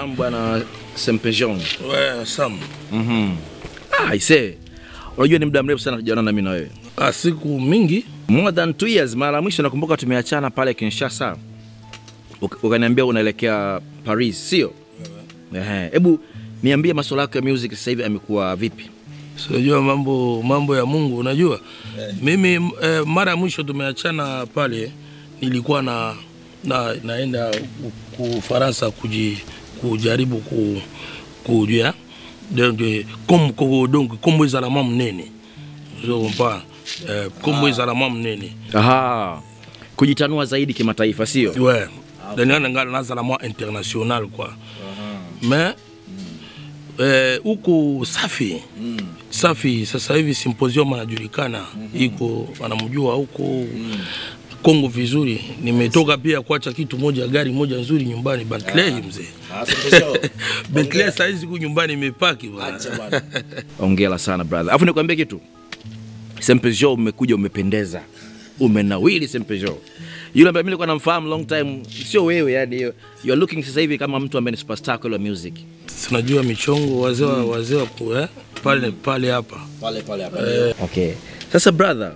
Sam bwana Sempejon. Ouais, Sam. Mhm. Ah, ise. Unajua ni muda mrefu sana tujaona na mimi na wewe. Ah, siku mingi More than two years. Mara ya mwisho nakumbuka tumeachana pale Kinshasa. Uk- Ukaniambia unaelekea Paris, sio? Ehe. Hebu niambie masuala yako ya music sasa hivi amekuwa vipi? Unajua mambo mambo ya Mungu unajua. Mimi eh, mara ya mwisho tumeachana pale nilikuwa na, na naenda ku- ku Faransa kuji, kujaribu ku kujua donc comme ko donc kombo ezala mwa munene zo comprends eh, kombo ezala mwa munene Aha. Kujitanua zaidi kimataifa, sio? ouais daniana nga nazala mwa international quoi mais eh, huko safi safi sasa hivi symposium anajulikana iko anamjua huko Kongo vizuri. Nimetoka pia kuacha kitu moja, gari moja nzuri nyumbani Bentley mzee. Bentley saizi ku nyumbani imepaki bwana. Ongera sana brother. Alafu nikwambie kitu. Sempejo umekuja umependeza. Umenawili Sempejo. Yule ambaye mimi nilikuwa namfahamu long time, sio wewe yani you you are looking sasa hivi kama mtu ambaye ni superstar kwa music. Tunajua michongo wazee wa wazee wa ku- eh, pale pale hapa. Pale pale hapa. Okay. Sasa brother,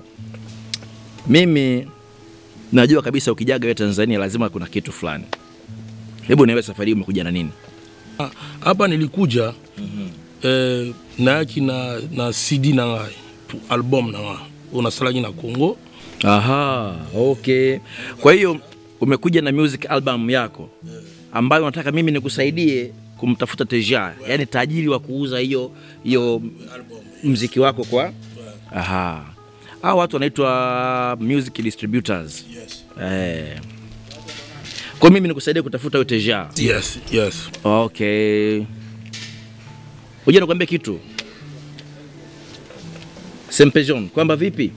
mimi najua kabisa ukijaga wewe Tanzania lazima kuna kitu fulani. Hebu niwe safari hii umekuja na nini? Ah, hapa nilikuja eh, nayaki na, na cd na ngai tu- album na ngai unasalaki na congo Aha, okay. Kwa hiyo umekuja na music album yako ambayo unataka mimi nikusaidie kumtafuta Teja, yani tajiri wa kuuza hiyo hiyo mziki wako kwa aha. Hao watu wanaitwa music distributors. Eh. Kwa mimi nikusaidie kutafuta hiyo Teja. yes, yes. Okay. Unajua nakwambia kitu Sempejon, kwamba vipi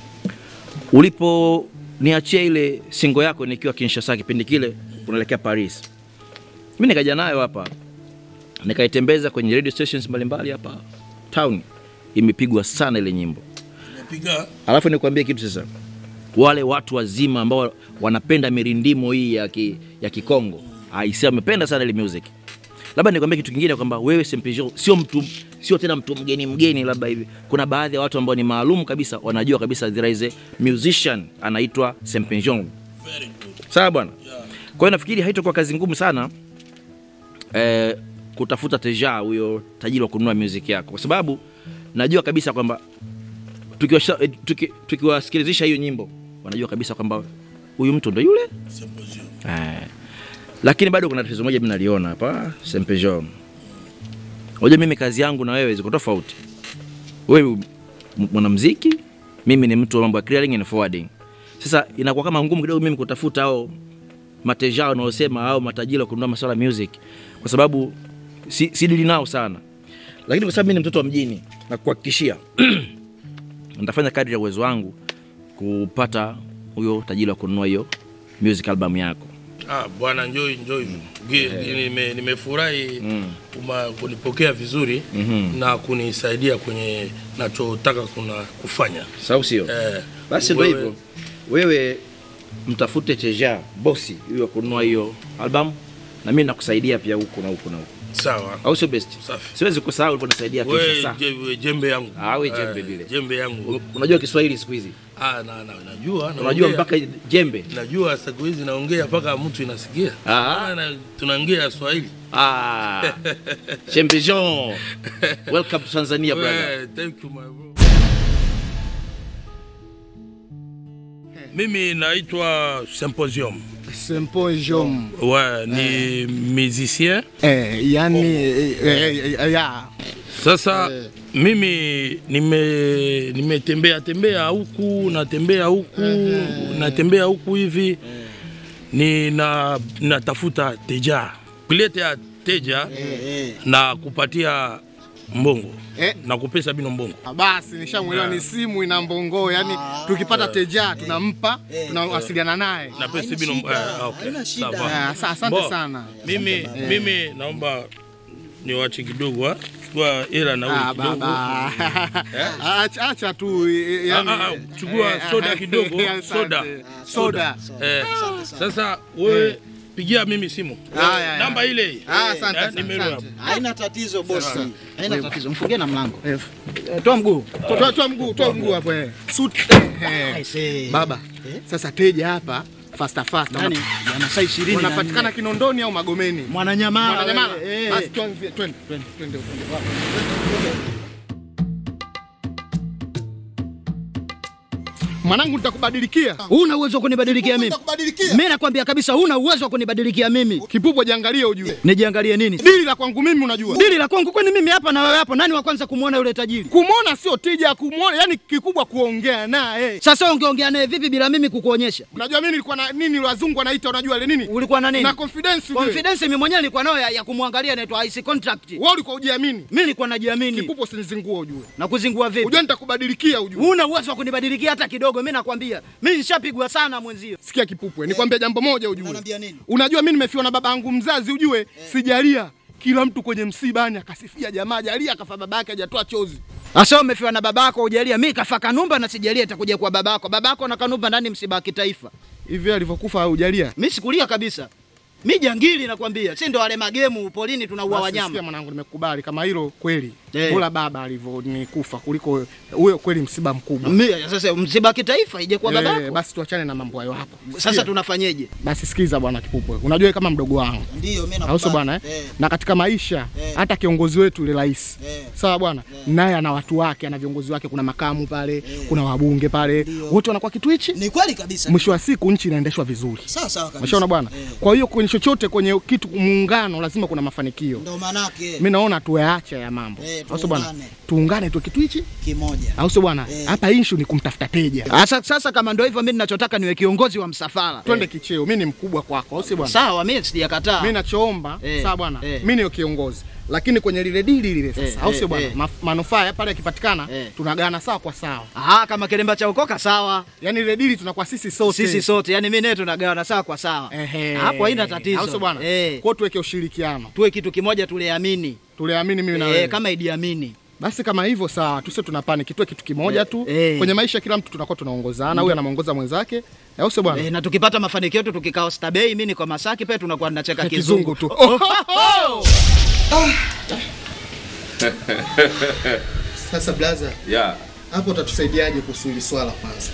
uliponiachia ile singo yako nikiwa Kinshasa kipindi kile unaelekea Paris, mimi nikaja nayo hapa nikaitembeza kwenye radio stations mbalimbali hapa town, imepigwa sana ile nyimbo. Piga Alafu nikwambie kitu sasa, wale watu wazima ambao wanapenda mirindimo hii ya, ki, ya Kikongo aisi wamependa sana ile music. Labda nikwambie kitu kingine kwamba wewe Sempejo sio mtu sio tena mtu mgeni mgeni, labda hivi. Kuna baadhi ya watu ambao ni maalum kabisa, wanajua kabisa there is a musician anaitwa Sempejo. Sawa bwana. Kwa hiyo nafikiri haitakuwa kazi ngumu sana eh, kutafuta Teja huyo tajiri wa kununua music yako, kwa sababu najua kabisa kwamba tukiwasha- eh, tuki- tukiwasikilizisha hiyo nyimbo wanajua kabisa kwamba huyu mtu ndo yule eh. Lakini bado kuna tatizo moja mimi naliona hapa Sempejo. Unajua mimi kazi yangu na wewe ziko tofauti. Wewe m- mwanamuziki, mimi ni mtu wa mambo ya clearing and forwarding. Sasa inakuwa kama ngumu kidogo mimi kutafuta hao mateja wanaosema au matajiri wa kununua masuala ya music kwa sababu si, si dili nao sana, lakini kwa sababu mimi ni mtoto wa mjini na kuhakikishia nitafanya kadri ya uwezo wangu kupata huyo tajiri wa kununua hiyo music album yako. ah, bwana njoi njoi Gi- nime- nimefurahi kuma kunipokea vizuri na kunisaidia kwenye nachotaka kuna kufanya Sawa sio? eh, Basi ndio wewe- hivyo. Wewe mtafute Teja bosi huyo wa kununua hiyo album na mimi nakusaidia pia huku na huku na huku. sawa Au sio best? Safi. Siwezi kusahau uliponisaidia we Kinshasa. je- we jembe yangu Ah, we jembe Eh, vile. jembe yangu Unajua Kiswahili siku hizi? ah, na, na, najua Unajua naongea. mpaka jembe? najua siku hizi naongea mpaka mtu inasikia Ah. Ah, na- tunaongea Swahili Ah. Champion. Welcome to Tanzania brother. We, thank you my bro. mimi naitwa Symposium Symposium. ouais, ni musicien Eh, yani eh, eh, eh, ya sasa Eh. mimi nime nimetembea tembea huku natembea huku natembea huku hivi nina natafuta teja kuletea teja eh, na kupatia mbongo Eh. na kupesa bino mbongo ah, basi nishamwelewa, ni simu ina mbongo, yani tukipata teja tunampa, tunawasiliana naye. na pesa bino eh, okay. sawa. Eh, asa- Asante Bo, sana. mimi mimi naomba niwache kidogo ah. chukua hela na Ah, huyu kidogo baba. Acha acha tu eh, yani. Ah, ah, ah, chukua eh, soda eh, kidogo, asante. soda. Soda. eh, sasa wewe pigia mimi simu Haya, haya. namba ile Ah, asante, Eh, asante, nimero asante. hapo. Haina tatizo bosi, haina tatizo. Mfungie na mlango. Eh, Toa mguu. Toa toa mguu, toa mguu hapo eh. Suit. Eh. Aise. Baba, sasa teja hapa fasta fasta. Yaani ya masaa 20 na Wanapatikana nne. Kinondoni au Magomeni? Mwananyamala. Mwananyamala. wewe, eh. Basi tuanzie, twende. Twende, twende. Mwanangu nitakubadilikia. Huna uwezo wa kunibadilikia mimi. Nitakubadilikia. Mimi nakwambia kabisa huna uwezo wa kunibadilikia mimi. Kipupwe jiangalie ujue. Nijiangalie nini? Dili la kwangu mimi unajua. Dili la kwangu kwani mimi hapa na wewe hapo nani wa kwanza kumwona yule tajiri? Kumwona sio tija, kumwona yani kikubwa kuongea naye. Sasa ungeongea naye vipi bila mimi kukuonyesha? Unajua mimi nilikuwa na nini wazungu wanaita unajua ile nini? Ulikuwa na nini? Na confidence ujue. Confidence mimi mwenyewe nilikuwa nayo ya, ya kumwangalia inaitwa ice contract. Wewe ulikuwa ujiamini. Mimi nilikuwa najiamini. Kipupwe usinizingue ujue. Na kuzingua vipi? Ujue nitakubadilikia ujue. Huna uwezo wa kunibadilikia hata kidogo, mimi nakwambia. Mimi nishapigwa sana mwenzio. Sikia Kipupwe, nikwambia jambo moja ujue. Unaniambia nini? Unajua mimi nimefiwa na baba yangu mzazi ujue, sijalia. Kila mtu kwenye msibani akasifia jamaa, jalia akafa baba yake hajatoa chozi. Asa umefiwa na babako hujalia, mimi kafa Kanumba na sijalia itakuja kwa babako. Babako na Kanumba ndani msiba wa kitaifa. Hivi alivyokufa hujalia. Mimi sikulia kabisa. Mimi jangili nakwambia. Si ndo wale magemu polini tunaua Basi wanyama. Sikia mwanangu, nimekubali kama hilo kweli. Eh. Bora baba alivyonikufa kuliko huyo, kweli msiba mkubwa. Mimi sasa msiba wa kitaifa ije kwa Eh, babako. basi tuachane na mambo hayo hapo. Sasa Sikia. tunafanyeje? Basi sikiza bwana Kipupwe, unajua wewe kama mdogo wangu Ndio mimi au sio bwana eh? Na katika maisha Eh. hata kiongozi wetu yule rais Eh. sawa bwana, naye ana watu wake, ana viongozi wake, kuna makamu pale, kuna wabunge pale, wote wanakuwa kitu hichi. Ni kweli kabisa. Mwisho wa siku nchi inaendeshwa vizuri, Sawa sawa kabisa. umeshaona bwana. Kwa hiyo kwenye chochote, kwenye kitu muungano, lazima kuna mafanikio. Ndio manake Mimi naona tuache ya mambo, Eh, au sio bwana? tuungane. Tuungane tu kitu hichi, kimoja. au sio bwana? Eh. Hapa issue ni kumtafuta teja. Sasa sasa kama ndio hivyo mimi ninachotaka niwe kiongozi wa msafara. Twende kicheo, mimi ni mkubwa kwako, au sio bwana? Sawa, mimi sijakataa. Mimi nachoomba Eh, sawa bwana, eh. mimi niyo kiongozi, lakini kwenye lile dili lile Eh, sasa, au sio eh, bwana, eh. Ma- manufaa ya pale yakipatikana Eh. tunagawana sawa kwa sawa, Ah, kama kilemba cha ukoka sawa. yaani lile dili tunakuwa sisi sote Sisi sote, yani mimi naye tunagawana sawa kwa sawa. Ehe. Hapo haina tatizo. au sio bwana? Eh. Kwa hiyo tuweke ushirikiano, Tuwe kitu kimoja tuliamini. tuliamini mimi na Eh, wewe. kama Idi Amini. Basi kama hivyo sawa, tusio tuna panic, tuwe kitu kimoja tu. eh. Kwenye maisha kila mtu tunakuwa tunaongozana, huyu anamuongoza mwenzake, au sio bwana? Eh, na tukipata mafanikio yetu tukikaa Stabei, mimi niko Masaki pia tunakuwa tunacheka Kizungu kizungu. tu. Sasa blaza, Yeah. hapo utatusaidiaje kuhusu hili swala kwanza?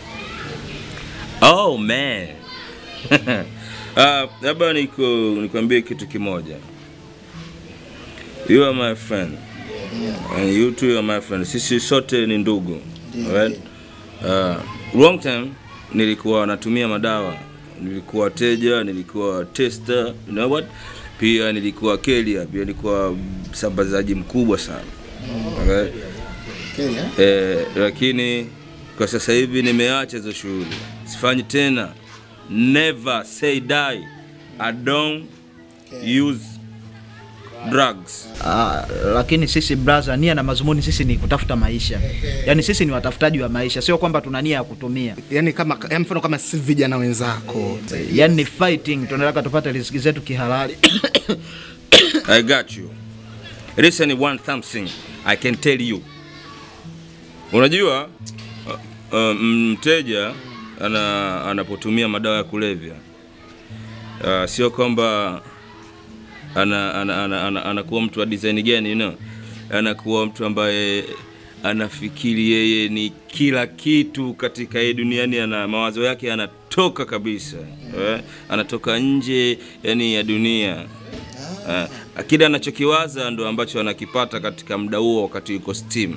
Oh man. Ah, labda niko nikwambie kitu kimoja. You are my friend. And you too are my friend. Sisi sote ni ndugu. Alright? Uh, long time nilikuwa natumia madawa. Nilikuwa teja, nilikuwa tester, you know what? Pia nilikuwa kelia, pia nilikuwa msambazaji mkubwa sana. Alright? Kenya? Eh, lakini kwa sasa hivi nimeacha hizo shughuli, sifanyi tena. Never say die. I don't use drugs. Ah, lakini sisi brother, nia na mazumuni sisi ni kutafuta maisha. Yaani sisi ni watafutaji wa maisha, sio kwamba tuna nia ya kutumia. Yaani kama ya mfano kama si vijana wenzako. Yaani ni fighting, tunataka tupate riziki zetu kihalali. I got you. Listen one something I can tell you. Unajua uh, uh, mteja ana, anapotumia madawa ya kulevya uh, sio kwamba ana, ana, ana, ana, anakuwa mtu wa design gani you know? Anakuwa mtu ambaye anafikiri yeye ni kila kitu katika hii duniani, ana mawazo yake yanatoka kabisa eh? Anatoka nje yani ya dunia eh, kile anachokiwaza ndo ambacho anakipata katika muda huo wakati yuko steam.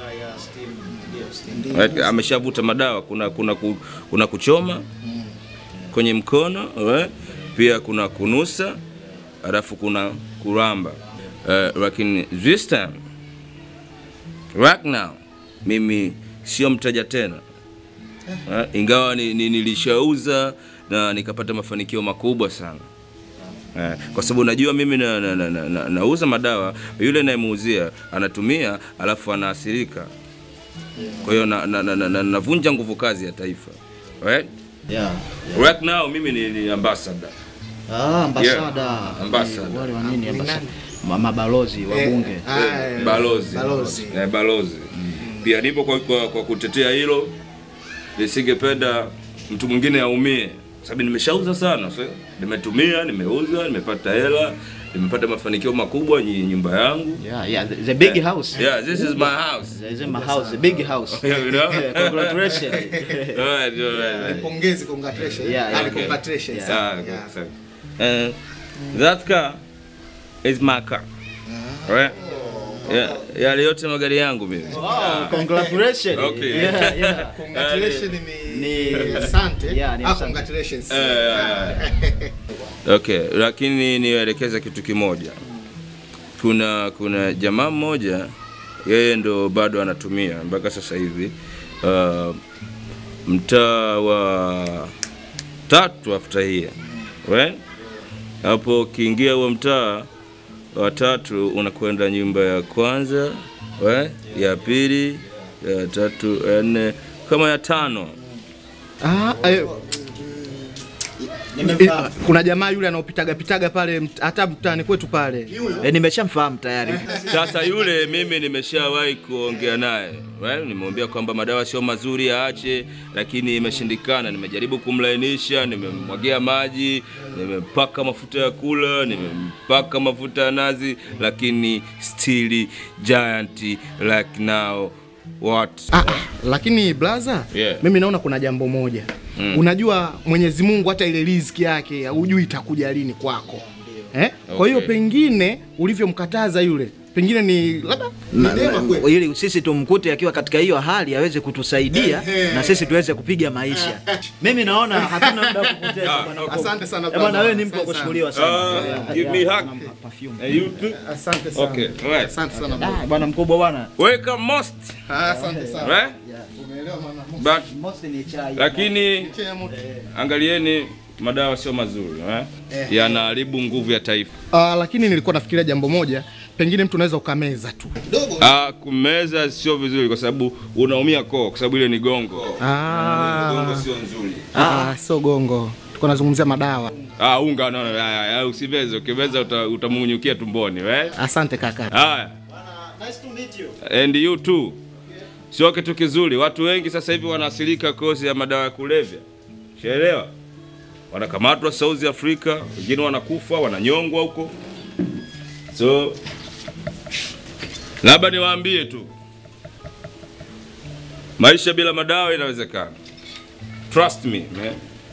Right? Ameshavuta madawa, kuna kuna ku, kuna kuchoma kwenye mkono right? Pia kuna kunusa, alafu kuna kuramba uh, lakini this time right now mimi sio mteja tena uh, ingawa ni, ni, nilishauza na nikapata mafanikio makubwa sana Eh, kwa sababu najua mimi na, na, na, na, na, nauza madawa, yule nayemuuzia anatumia alafu anaathirika. Kwa hiyo na, na, na, na, na, navunja nguvu kazi ya taifa right? Yeah. Right now mimi ni, ni ambassador Ah, ambasada. Yeah, ambassador. Wale wa nini ambasada? Ma- Mabalozi wa bunge. Ah, balozi Balozi. Eh, balozi pia nipo kwa, kwa, kwa kutetea hilo, nisingependa mtu mwingine aumie, sababu nimeshauza sana so, nimetumia nimeuza nimepata hela nimepata mafanikio makubwa nyi- nyumba yangu Yeah, yeah, the, the big house. yeah this is my house This is my house, the big house. you know Congratulations. Alright, alright. Pongezi, congratulations. Yeah, yeah, Ali, okay. congratulations. Ah, Yeah. okay, sorry. Uh, that car is my car right yeah, yale yote magari yangu mimi Oh, congratulations. Okay. Yeah, yeah. Congratulations ni Ni- asante. Yeah, ni Ah, asante. congratulations. okay lakini niwaelekeza kitu kimoja kuna kuna jamaa mmoja yeye ndo bado anatumia mpaka sasa hivi uh, mtaa wa tatu after here right? hapo ukiingia huo mtaa wa tatu unakwenda nyumba ya kwanza right? ya pili ya tatu ya nne kama ya tano Ah, eh, Nimemfahamu. eh, kuna jamaa yule anaopitaga pitaga pale mt- hata mtaani kwetu pale. Eh, nimeshamfahamu tayari. Sasa yule mimi nimeshawahi kuongea naye well, nimemwambia kwamba madawa sio mazuri aache, lakini imeshindikana. Nimejaribu kumlainisha, nimemwagia maji, nimempaka mafuta ya kula, nimempaka mafuta ya nazi, lakini still giant like now what Ah, ah, lakini blaza Yeah. mimi naona kuna jambo moja Mm. unajua Mwenyezi Mungu hata ile riziki yake hujui itakuja lini kwako eh? Kwa hiyo Okay. pengine ulivyomkataza yule pengine ni labda ni neema kweli. ili sisi tumkute akiwa katika hiyo hali aweze kutusaidia na sisi tuweze kupiga maisha. Mimi naona hatuna muda wa kupoteza bwana. okay. Asante sana Eh, Bwana brother. wewe ni mtu wa Asante sana. kushukuriwa sana. Ah, give me hug. Perfume. And you too? Asante sana. Okay, right. Asante sana brother. Ah, bwana mkubwa bwana. Welcome most, Ah, Asante sana. right? Umeelewa maana But Most ni chai. lakini Chai ya moto. angalieni madawa sio mazuri eh? yanaharibu nguvu ya taifa Ah, lakini nilikuwa nafikiria jambo moja, pengine mtu unaweza ukameza tu. ah, kumeza sio vizuri kwa sababu unaumia koo kwa sababu ile ni gongo gongo Ah, sio nzuri ah, sio gongo. Tuko nazungumzia madawa. ah, unga no, no, ah, ah, usimeze ukimeza uta, utamunyukia tumboni eh? Asante kaka. haya Nice to meet you. and you too sio kitu kizuri watu wengi sasa hivi wanaasilika kozi ya madawa ya kulevya shaelewa wanakamatwa South Africa wengine wanakufa wananyongwa huko so labda niwaambie tu maisha bila madawa inawezekana trust me man.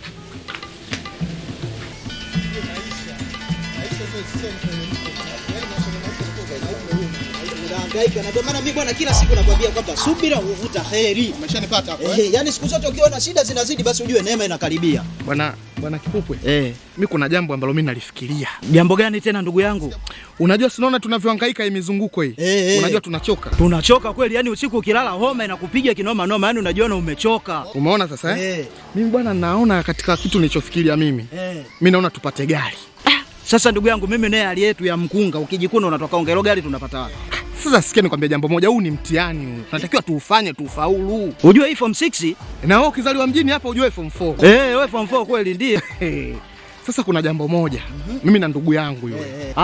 unahangaika na ndio maana mimi bwana kila siku nakwambia kwamba subira huvuta heri. Umeshanipata hapo eh? Eh, yani siku zote ukiona shida zinazidi basi ujue neema inakaribia. Bwana bwana Kipupwe. Eh, Mimi kuna jambo ambalo mimi nalifikiria. jambo gani tena ndugu yangu? Unajua sinaona tunavyohangaika hii mizunguko hii. Eh, eh. Unajua tunachoka. Tunachoka kweli, yani usiku ukilala homa inakupiga kinoma noma, yani unajiona umechoka. Umeona sasa eh? Eh, Mimi bwana naona katika kitu nilichofikiria mimi. eh. Mimi naona tupate gari. Sasa ndugu yangu, mimi naye hali yetu ya mkunga, ukijikuna unatoka ongelo gari tunapata wapi? Sasa sikia nikwambia jambo moja, huu ni mtihani huu. Tunatakiwa tuufanye tuufaulu. Ujue hii form 6 Na wewe ukizaliwa mjini hapa ujue form 4. eh, wewe form 4 kweli ndiye. Hey. Sasa kuna jambo moja. Mimi na ndugu yangu yule.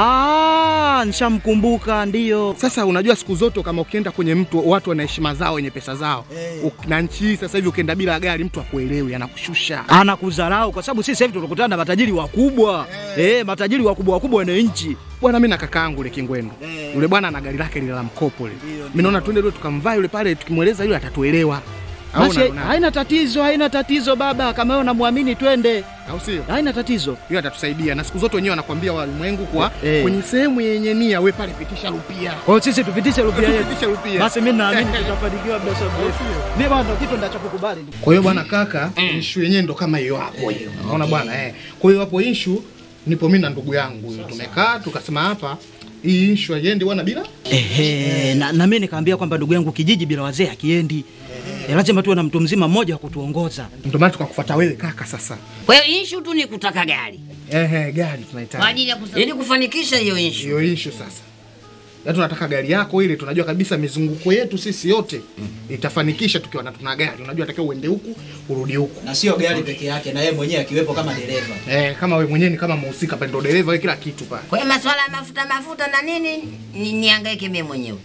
Ah, nishamkumbuka ndio. Sasa unajua siku zote kama ukienda kwenye mtu watu wana heshima zao wenye pesa zao. Eh. Uk- Na nchi hii sasa hivi ukienda bila gari mtu akuelewi anakushusha. Anakudharau kwa sababu sisi hivi tunakutana na matajiri wakubwa. Eh, matajiri wakubwa wakubwa wana nchi. Bwana mimi na kaka yangu yule Kingwendo. Eh. Yule bwana ana gari lake lile la mkopo lile. Ndio, Mimi naona twende leo tukamvaa yule pale tukimweleza yule atatuelewa. Au Basi unaona? haina tatizo, haina tatizo baba, kama wewe unamwamini twende. Au sio? Haina tatizo. Yule atatusaidia na siku zote wenyewe wanakwambia walimwengu kwa Eh. kwenye sehemu yenye nia we pale pitisha rupia. Kwa hiyo sisi tupitishe rupia yetu. Pitisha rupia. Basi mimi naamini tutafanikiwa bila sababu. Mimi bwana kitu ndachokukubali. Kwa hiyo bwana kaka, issue yenyewe ndo kama hiyo hapo hiyo. Unaona bwana eh. Kwa hiyo hapo issue nipo mimi na ndugu yangu huyo. Tumekaa tukasema hapa hii issue haiendi bwana bila Ehe, na, na mimi nikaambia kwamba ndugu yangu kijiji bila wazee hakiendi. Eh, lazima tuwe na mtu mzima mmoja wa kutuongoza. ndio maana tukakufuata wewe kaka sasa. Kwa hiyo issue tu ni kutaka gari Ehe, gari kwa tunahitaji. ajili ya kusa- ili kufanikisha hiyo issue. Hiyo issue sasa. Ya tunataka gari yako ile tunajua kabisa mizunguko yetu sisi yote itafanikisha tukiwa na tuna gari. Unajua takiwa uende huku, urudi huku. Na sio gari peke yake na yeye mwenyewe akiwepo kama dereva. Eh, kama wewe mwenyewe ni kama mhusika pale ndo dereva wewe kila kitu pale. Kwa hiyo masuala ya mafuta mafuta na nini ni, niangaike mimi mwenyewe.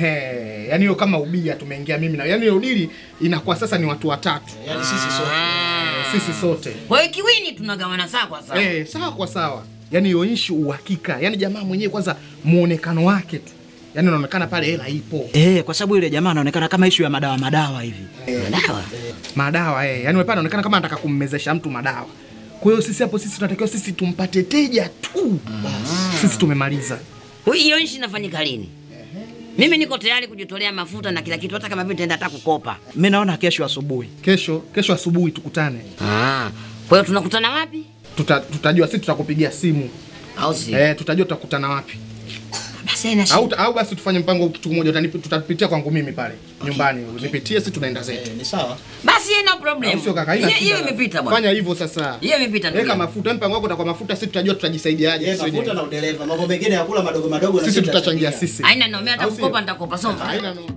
Ehe, yani hiyo kama ubia tumeingia mimi na yani hiyo dili inakuwa sasa ni watu watatu. Yaani sisi sote. sisi sote Kwa hiyo kiwini tunagawana sawa kwa sawa. eh, sawa kwa sawa. Yani hiyo issue uhakika, yani jamaa mwenyewe kwanza muonekano wake tu, yani unaonekana pale hela ipo Eh, kwa sababu yule jamaa anaonekana kama ishu ya madawa madawa hivi. Dawa. madawa eh, yani pale anaonekana kama anataka kummezesha mtu madawa. Kwa hiyo sisi hapo, sisi tunatakiwa sisi tumpate teja tu, sisi tumemaliza. Hiyo nchi inafanyika lini? Mimi niko tayari kujitolea mafuta na kila kitu, hata kama vile nitaenda hata kukopa. Mimi naona kesho asubuhi. Kesho kesho asubuhi tukutane, Ah, kwa hiyo tunakutana wapi? Tuta, tutajua sisi, tutakupigia simu Au si? eh, tutajua tutakutana wapi Basi haina au, shida. au basi tufanye mpango kitu kimoja, utanipi- tutapitia kwangu mimi pale nyumbani, unipitie, sisi tunaenda zetu. Ni sawa. Basi haina problem. Au sio kaka? Haina Hiyo- Hiyo shida. imepita bwana. Fanya hivyo sasa. Hiyo imepita ndugu Weka yangu. mafuta, mpango wako utakuwa mafuta, sisi tutajua tutajisaidiaje sisi wenyewe. na udereva. Mambo mengine ya kula madogo madogo Sisi tutachangia sisi. Haina noma, hata Au sio? kukopa nitakopa soma. Haina no.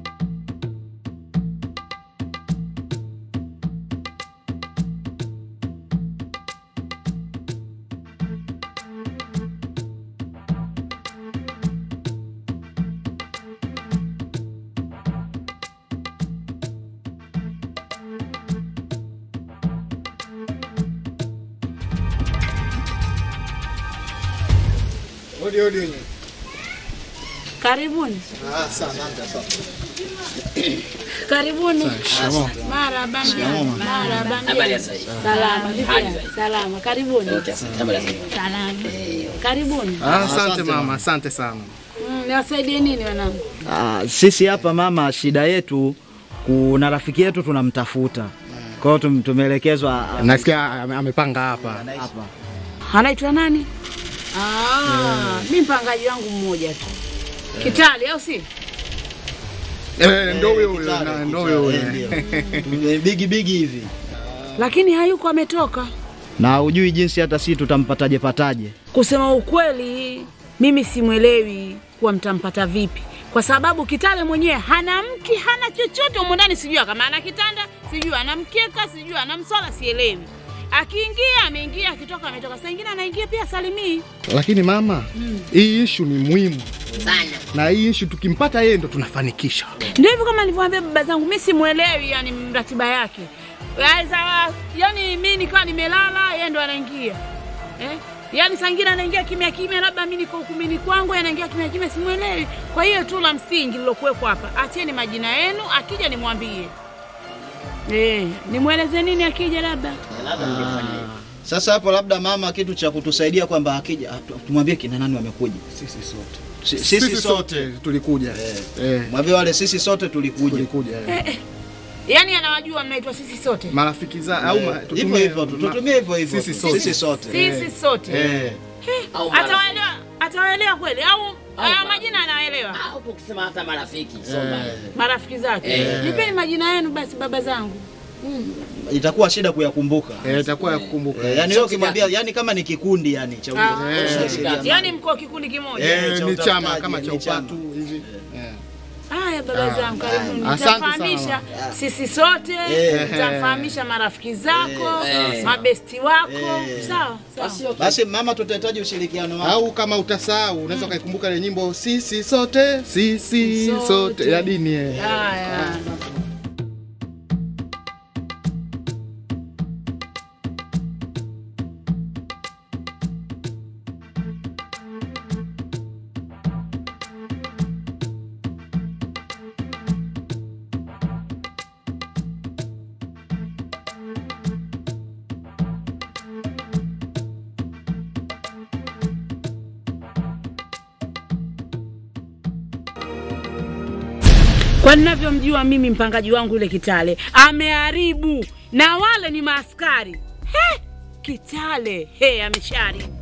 Odi odi wenyewe. Karibuni. Ah, asante asante. Karibuni. Marhaba. Marhaba. Habari ya sasa hivi? Salama. Hali Vipi? zaidi. Salama. Karibuni. Okay, asante. Habari ya sasa hivi? Salama. Karibuni. Ah, asante mama, asante sana. Mm, niwasaidie nini wanangu? Ah, sisi hapa mama, shida yetu kuna rafiki yetu tunamtafuta. Kwa hiyo tum- tumeelekezwa ah, Nasikia ame- amepanga hapa. hapa. Anaitwa nani? Ah, mi mpangaji wangu mmoja tu. Kitali au si? Eh, ndio huyo huyo, na- ndio huyo huyo. Bigi bigi hivi. Lakini hayuko ametoka. Na hujui jinsi hata sisi tutampataje pataje. Kusema ukweli, mimi simwelewi kuwa mtampata vipi, kwa sababu Kitale mwenyewe hana mki, hana chochote humo ndani. Sijui kama ana kitanda, sijui ana mkeka, sijui ana msala, sielewi. Akiingia ameingia, akitoka ametoka. Saa ingine anaingia pia salimii. Lakini mama, hii issue ni muhimu Sana. na hii issue tukimpata yeye ndo tunafanikisha. Ndio hivyo kama nilivyowaambia baba zangu, mimi simwelewi yani ratiba yake. Yaweza yani mimi nikawa nimelala, yeye ndo anaingia eh? Yaani saa ingine anaingia kimya kimya, labda mimi niko ukumini kwangu, yeye anaingia kimya kimya, simwelewi. Kwa hiyo tu la msingi lilokuwepo hapa, acheni majina yenu, akija nimwambie eh, nimweleze nini akija labda Sasa hapo labda mama, kitu cha kutusaidia kwamba akija atu- tumwambie kina nani wamekuja. Sisi sote. Si- Sisi, Sisi sote sote tulikuja. Eh. mwambie wale sisi sote tulikuja. Tulikuja. eh. yaani anawajua mnaitwa sisi sote, Marafiki za au ma- Hivyo tutumie hivyo tu, ma- tutumie hivyo hivyo. Sisi tu. sote. Sisi sote. sisi sote Eh. Au marafiki. atawaelewa, atawaelewa kweli au haya marafiki. majina anaelewa Au tukisema hata marafiki. sio mbaya. marafiki zake. Eh. Nipeni majina yenu basi, baba zangu. Itakuwa shida kuyakumbuka. Eh, itakuwa ya kukumbuka. Eh, yani wewe ukimwambia yani kama ni kikundi yani cha Ah. ushirikiano. Yaani mko kikundi kimoja. Eh, cha ni chama utafutaji, kama cha ni chama. upatu hivi. Eh. Haya baba zangu, karibuni. asante Nitafahamisha sisi sote, Eh. nitafahamisha marafiki zako, Eh. mabesti wako. Eh. Sawa, sawa. Basi mama, tutahitaji ushirikiano wako. Au kama utasahau unaweza ukaikumbuka ile nyimbo sisi sote, sisi Sote. sote ya dini eh. Haya. Kwa ninavyomjua mimi mpangaji wangu yule Kitale ameharibu, na wale ni maaskari. He, Kitale he, ameshaharibu.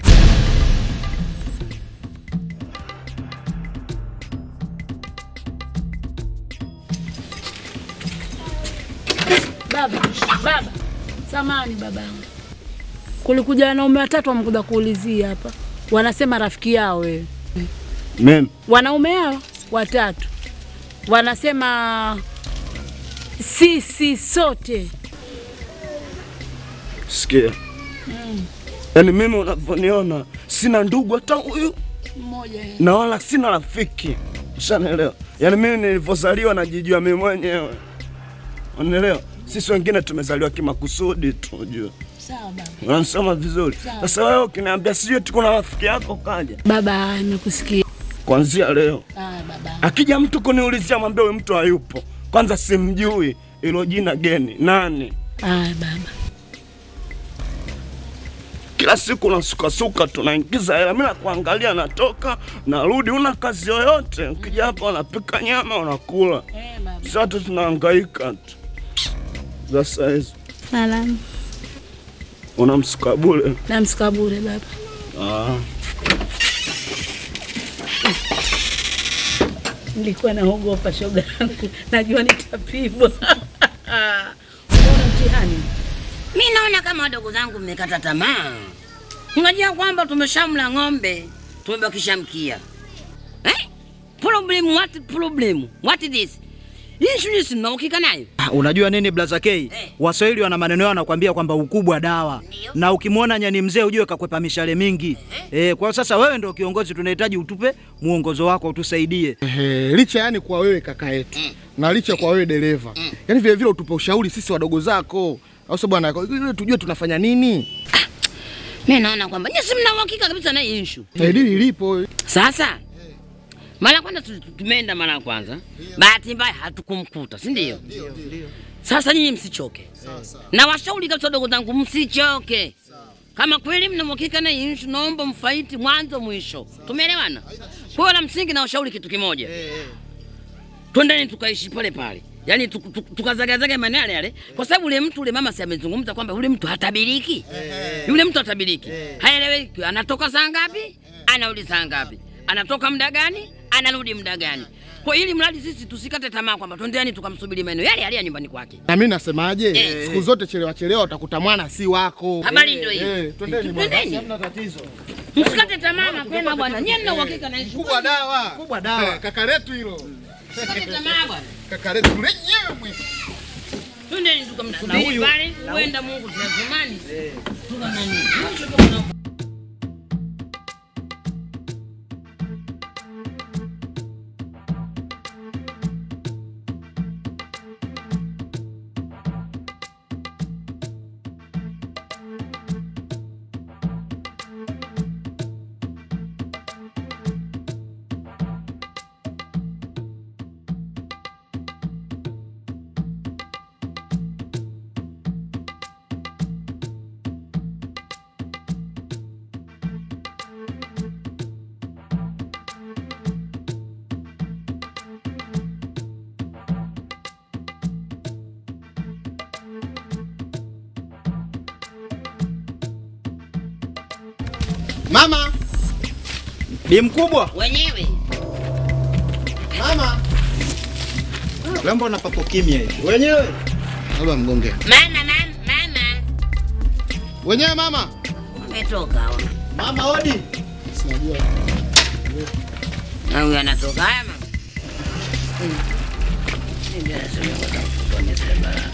Baba, baba, samani babangu, kulikuja wanaume watatu wamekuja kuulizia hapa, wanasema rafiki yao wewe. Mimi Wanaume hao watatu wanasema sisi sote sikia, yaani mimi unavyoniona sina ndugu hata huyu mmoja na wala sina rafiki, ushanielewa? Yaani mimi nilivyozaliwa najijua mimi mwenyewe, unielewa? sisi wengine tumezaliwa kimakusudi tu, unajua. Sawa baba. Unanisoma vizuri. Sawa. Sasa wewe ukiniambia sijui tu kuna rafiki yako kaja, Baba, nimekusikia. kuanzia leo Ah, baba. akija mtu kuniulizia, mwambie huyu mtu hayupo. Kwanza simjui, ilo jina geni nani? Ah, baba. Kila siku unasukasuka, tunaingiza hela, mimi nakuangalia, natoka narudi, una kazi yoyote. Ukija hapa unapika nyama unakula, Eh, baba. sisi watu tunahangaika tu. Sasa hizo Salamu. unamsuka bure. Namsika bure baba. Ah. Nilikuwa naogopa shoga yangu, najua nitapigwa. Unaona mtihani? Mi naona kama wadogo zangu mmekata tamaa. Unajua kwamba tumeshamla ng'ombe, tumebakisha mkia. Eh? Problem, what problem? What is this? Hii shughuli si mnaukika nayo? Ah, Unajua nini blaza K? Waswahili wana maneno yao wanakuambia kwamba ukubwa dawa, na ukimwona nyani mzee ujue kakwepa mishale mingi. Eh, kwa sasa wewe ndio kiongozi, tunahitaji utupe muongozo wako, utusaidie. Ehe, licha yani kwa wewe kaka yetu na licha kwa wewe dereva, yani vile vile utupe ushauri sisi wadogo zako, au sio bwana, ili tujue tunafanya nini. Mi naona kwamba nyinyi si mna uhakika kabisa na hii issue. Eh, dili lipo. Sasa mara ya kwanza tu- tumeenda mara ya kwanza, bahati mbaya hatukumkuta, si ndio? Sasa nyinyi msichoke, na washauri kabisa wadogo zangu, msichoke. Kama kweli mna uhakika na hii issue, naomba mfaiti mwanzo mwisho. Tumeelewana? Kwa hiyo la msingi na washauri kitu kimoja, twendeni tukaishi pale pale, yaani tu- tu- tukazagazage maeneo yale yale, kwa sababu ule mtu ule mama si amezungumza kwamba ule mtu hatabiriki, yule mtu hatabiriki, haeleweki, anatoka saa ngapi, anarudi saa ngapi, anatoka muda gani, anarudi muda gani. Kwa ili mradi sisi tusikate tamaa kwamba twendeni tukamsubiri maeneo yale yale ya nyumbani kwake. Na mimi nasemaje, Eh. siku zote chelewa chelewa utakuta mwana si wako. Habari ndio hiyo. Eh, twendeni bwana. Twendeni. Hamna tatizo. Msikate tamaa mapema bwana, nyie mna uhakika na issue. Kubwa dawa. Kubwa dawa. Kaka letu hilo. Msikate tamaa bwana. Kaka letu lenyewe mwe. Twendeni tukamsubiri Na huyu- pale, na huenda Mungu tunatumani. Tukanani. Mama. Bi mkubwa. Wenyewe. Mama. Lembo na papo kimya hivi. Wenyewe. Labda mgonge. Mama, mama, mama. Wenyewe mama. Umetoka ona. Mama odi. Sinajua. Na huyu anatoka haya mama. Ndio anasema kwa sababu ni barabara.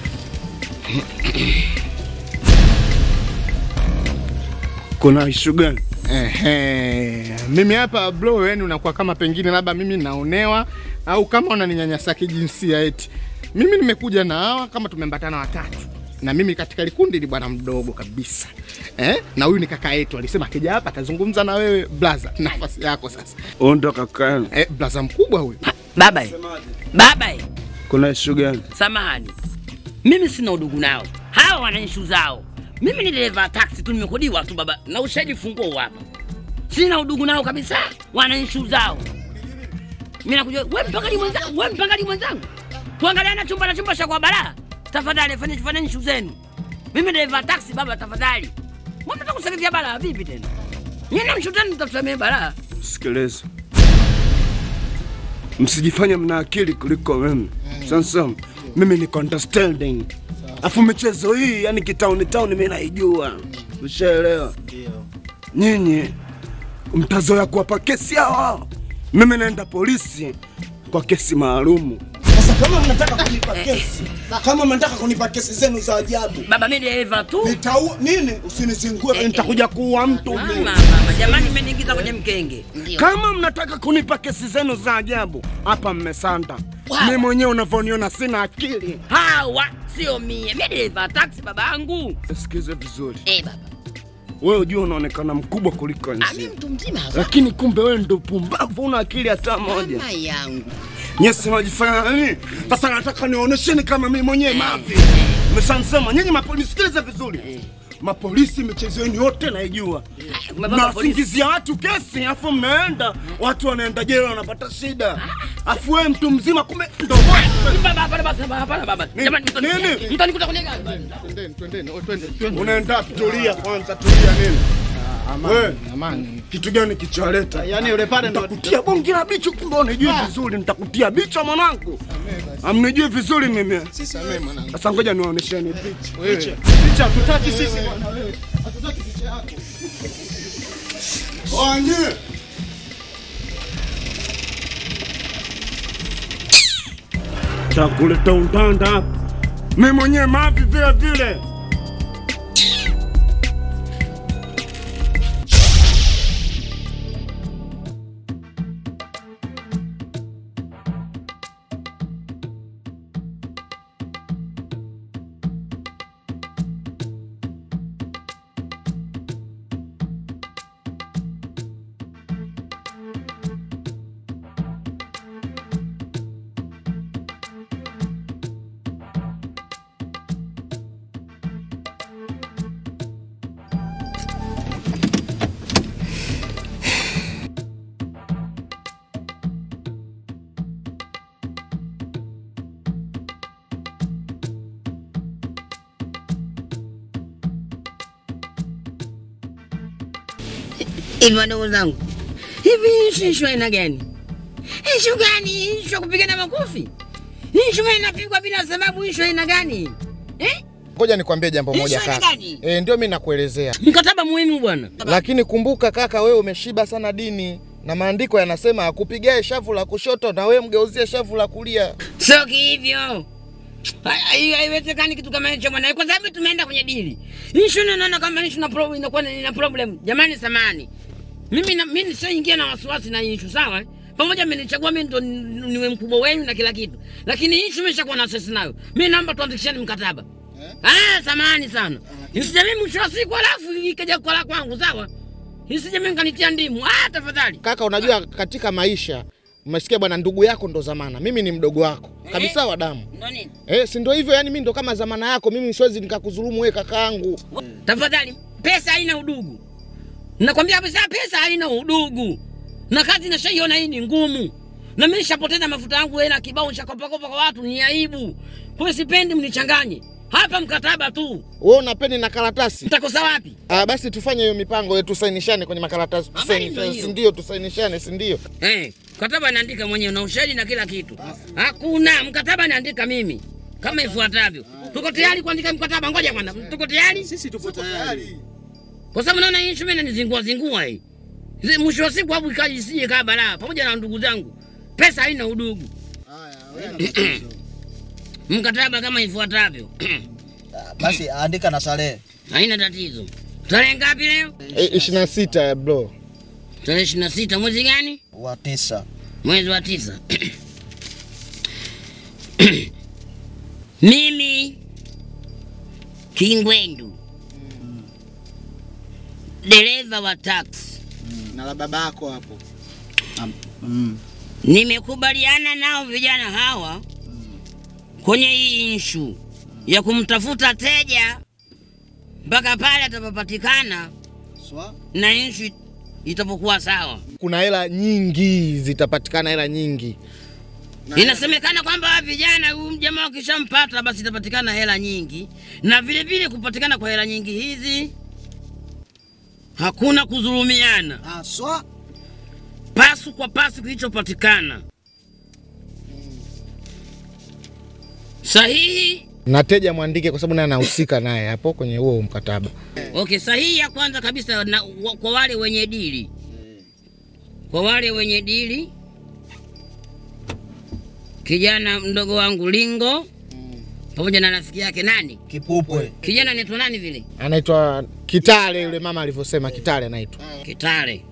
Kuna ishu gani? Ehe, mimi hapa bro, yani unakuwa kama pengine labda mimi naonewa au kama unaninyanyasa kijinsia eti. Mimi nimekuja na hawa kama tumeambatana watatu, na mimi katika likundi ni bwana mdogo kabisa eh? na huyu ni kaka yetu, alisema akija hapa atazungumza na wewe blaza, nafasi yako sasa. Huyu ndo kaka yenu. Eh, blaza mkubwa huyu. Baba, eh. baba, eh. Kuna ishu gani? samahani, mimi sina udugu nao, hawa wana ishu zao. Mimi ni dereva taxi tu, nimekodiwa tu baba, na ushahidi funguo huu hapa. Sina udugu nao kabisa, wana ishu zao. Mimi nakuja, wewe mpangaji mwenzangu, wewe mpangaji mwenzangu, tuangaliana chumba na chumba cha kwa balaa. Tafadhali fanyeni fanyeni ishu zenu. Mimi dereva taxi baba, tafadhali. Mbona mnataka kuseketia balaa vipi tena? Nyinyi mshutani mtatusamea balaa. Sikiliza, msijifanye mna akili kuliko mimi. Sasa mimi niko understanding, afu michezo hii yani kitauni tauni mimi naijua, ushaelewa? Nyinyi mtazoea kuwapa kesi hawa, mimi naenda polisi kwa kesi maalumu. Sasa kama mnataka kunipa kesi, kama mnataka kunipa kesi zenu za ajabu, Baba mimi dereva tu. nitaua nini? Usinizingue, nitakuja kuua mtu Mama, mimi. mama, jamani mmeniingiza kwenye mkenge. Kama mnataka kunipa kesi zenu za ajabu, hapa mmesanda. Wow. Mimi mwenyewe unavyoniona sina akili. Hawa sio mie. Mimi dereva taxi babangu. Sikize vizuri, Eh baba. wewe ujua unaonekana mkubwa kuliko Ah, mimi nzi, mtu mzima hapa. lakini kumbe wewe ndo pumbavu, una akili hata moja. Mama yangu. Nyesi najifanya nini? Sasa nataka nionyesheni kama mimi mwenyewe mavi. Mmeshansema nyinyi mapolisi, sikiliza vizuri. Mapolisi michezo yenu yote naijua. Baba polisi. Mnawasingizia watu kesi, afu mnaenda watu wanaenda jela wanapata shida, afu wewe mtu mzima kumbe ndo wewe. Baba, hapana baba, hapana baba. Jamani mtu Nini? mtanikuta kwenye gari. Twendeni, twendeni, oh, twende, twende. Unaenda wapi? Tulia kwanza, tulia nini? Amani, Wewe. amani. Kitu gani kicholeta? Yaani yule pale ndo Nitakutia bonge la bicho, kumbe unijui vizuri. Nitakutia bicho mwanangu, amnijui vizuri mimi. Samee mwanangu. Sasa ngoja niwaonesheni picha. Wewe. Picha hatutaki sisi bwana wewe. Hatutaki picha yako. Wanye. Chakuleta undanda hapa. Mimi mwenyewe mavi vile vile. Hivi wadogo zangu, hivi ishu ishu aina gani? Ishu gani? Ishu ya kupigana makofi? Ishu inapigwa bila sababu? Ishu aina gani? Eh? Ngoja nikwambie jambo moja Ishu aina kaka. gani? Eh, ndio mimi nakuelezea. Mkataba muhimu bwana. Lakini kumbuka kaka, wewe umeshiba sana dini na maandiko yanasema akupigae shavu la kushoto na wewe mgeuzie shavu la kulia. Sio hivyo. Hai- Haiwezekani kitu kama hicho bwana, kwa sababu tumeenda kwenye dili. Ishu naona kama ishu na problem inakuwa na- ina problem. Jamani, samani mimi na, mimi nishaingia na wasiwasi na ishu sawa. eh? Pamoja mmenichagua mimi ndo ni- niwe mkubwa wenu na kila kitu, lakini ishu imeshakuwa na sisi nayo. Mimi naomba tuandikishane mkataba. Ah, samani sana. Isije mimi mwisho wa siku alafu ikaja kwa la kwangu sawa. Isije mimi kanitia ndimu. Ah, tafadhali. Kaka, unajua katika maisha umesikia bwana, ndugu yako ndo zamana, mimi ni mdogo wako kabisa wa damu. Ndo nini? Eh, si ndio hivyo? Yani mimi ndo kama zamana yako, mimi siwezi nikakudhulumu wewe kakaangu. Tafadhali, pesa haina udugu. Nakwambia kabisa, pesa haina udugu, na kazi nashaiona hii ni ngumu, na mimi nishapoteza mafuta yangu hela kibao, nishakopakopa kwa watu, ni aibu. Kwa hiyo sipendi mnichanganye hapa, mkataba tu. Wewe una peni na karatasi? Nitakosa wapi? Ah, basi tufanye hiyo mipango yetu, tusainishane kwenye makaratasi, Habari tusainishane, ndio si ndio? Tusainishane, si ndio? Eh, mkataba naandika mwenyewe na ushahidi na kila kitu. Hakuna mkataba naandika mimi kama ifuatavyo. Tuko tayari kuandika mkataba? Ngoja kwanza, tuko tayari? Sisi tuko tayari. kwa sababu naona hii shume inanizingua zingua hii. Zi- Mwisho wa siku hapo ikaji isije kaa balaa pamoja na ndugu zangu. Pesa haina udugu. Mkataba kama ifuatavyo. Basi andika na Salehe. Haina tatizo. Tarehe ngapi leo? Eh, 26 ya bro. Tarehe 26 mwezi gani? wa tisa. Mwezi wa tisa. Mimi Kingwendu dereva wa taxi Na la baba yako hapo. nimekubaliana nao vijana hawa kwenye hii inshu ya kumtafuta teja mpaka pale atapopatikana Swa? na inshu itapokuwa sawa. Kuna hela nyingi zitapatikana, hela nyingi. Inasemekana kwamba vijana huyu jamaa wakishampata basi itapatikana hela nyingi, na vile vile kupatikana kwa hela nyingi hizi hakuna kudhulumiana, Ah, swa? pasu kwa pasu kilichopatikana sahihi. Na teja mwandike, kwa sababu naye anahusika naye hapo kwenye huo mkataba. Okay, sahihi ya kwanza kabisa na, wa, kwa wale wenye dili, kwa wale wenye dili kijana mdogo wangu Lingo pamoja na rafiki yake nani Kipupwe. kijana anaitwa nani vile Anaitwa Kitale, yule mama alivyosema Kitale anaitwa. Kitale,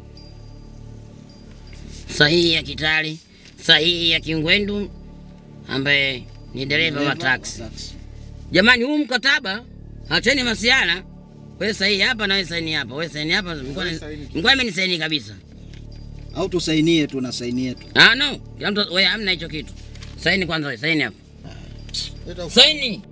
sahihi ya Kitale, sahihi ya Kingwendu ambaye ni dereva wa taksi. Jamani, huu mkataba acheni masiala. Wewe sahihi hapa na wewe saini hapa, wewe saini hapa, mkoa amenisaini kabisa. Au tusainie tu na saini yetu. Ah, no, kila mtu wewe hamna hicho kitu. Saini kwanza, wewe saini hapa, saini.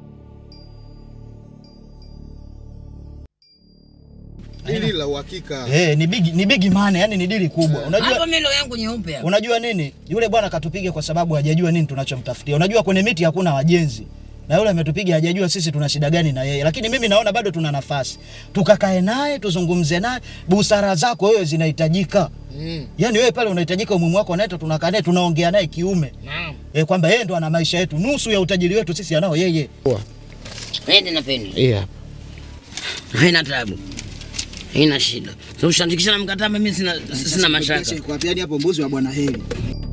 Hili la uhakika. Eh, ni big ni big money, yani ni dili kubwa. Hapa Unajua melo yangu nyeupe hapa. unajua nini? Yule bwana katupiga kwa sababu hajajua nini tunachomtafutia. Unajua kwenye miti hakuna wajenzi. Na yule ametupiga hajajua sisi tuna shida gani na yeye. Lakini mimi naona bado tuna nafasi. Tukakae naye, tuzungumze naye. Busara zako wewe zinahitajika. Mm. Yaani wewe pale unahitajika umuhimu wako naye tunakaa naye tunaongea naye kiume. Naam. Eh, kwamba yeye ndo ana maisha yetu. Nusu ya utajiri wetu sisi anao yeye. Nende na peni. Yeah. Haina tabu. Haina shida. So ushandikisha na mkataba mimi sina sina mashaka. Kwa pia hapo mbuzi wa bwana Heri.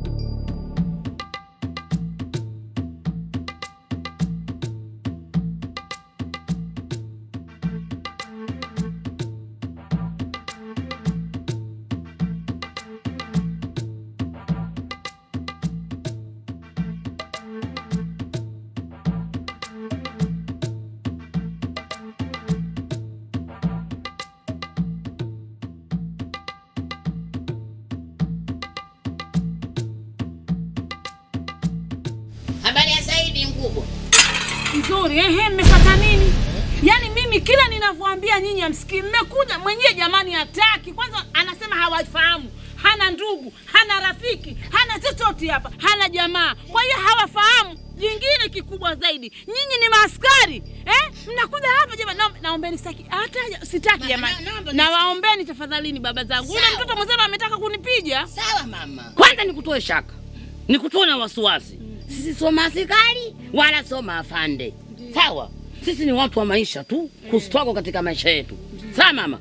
Habari ya Saidi mkubwa. Nzuri, ehe, mmepata nini? Yaani mimi kila ninavyoambia nyinyi amsikii, mmekuja mwenyewe jamani, hataki. Kwanza anasema hawafahamu, hana ndugu, hana rafiki, hana chochote hapa, hana jamaa, kwa hiyo hawafahamu. Jingine kikubwa zaidi, nyinyi ni maaskari eh? Mnakuja hapa jamani, naombe- naombeni sitaki, hata sitaki jamani, nawaombeni tafadhalini, baba zangu. Yule mtoto mwenzenu ametaka kunipiga. Sawa mama. Kwanza nikutoe shaka, nikutoe na wasiwasi. Sisi sio maaskari wala sio maafande, sawa? Sisi ni watu wa maisha tu, kustruggle katika maisha yetu, sawa mama?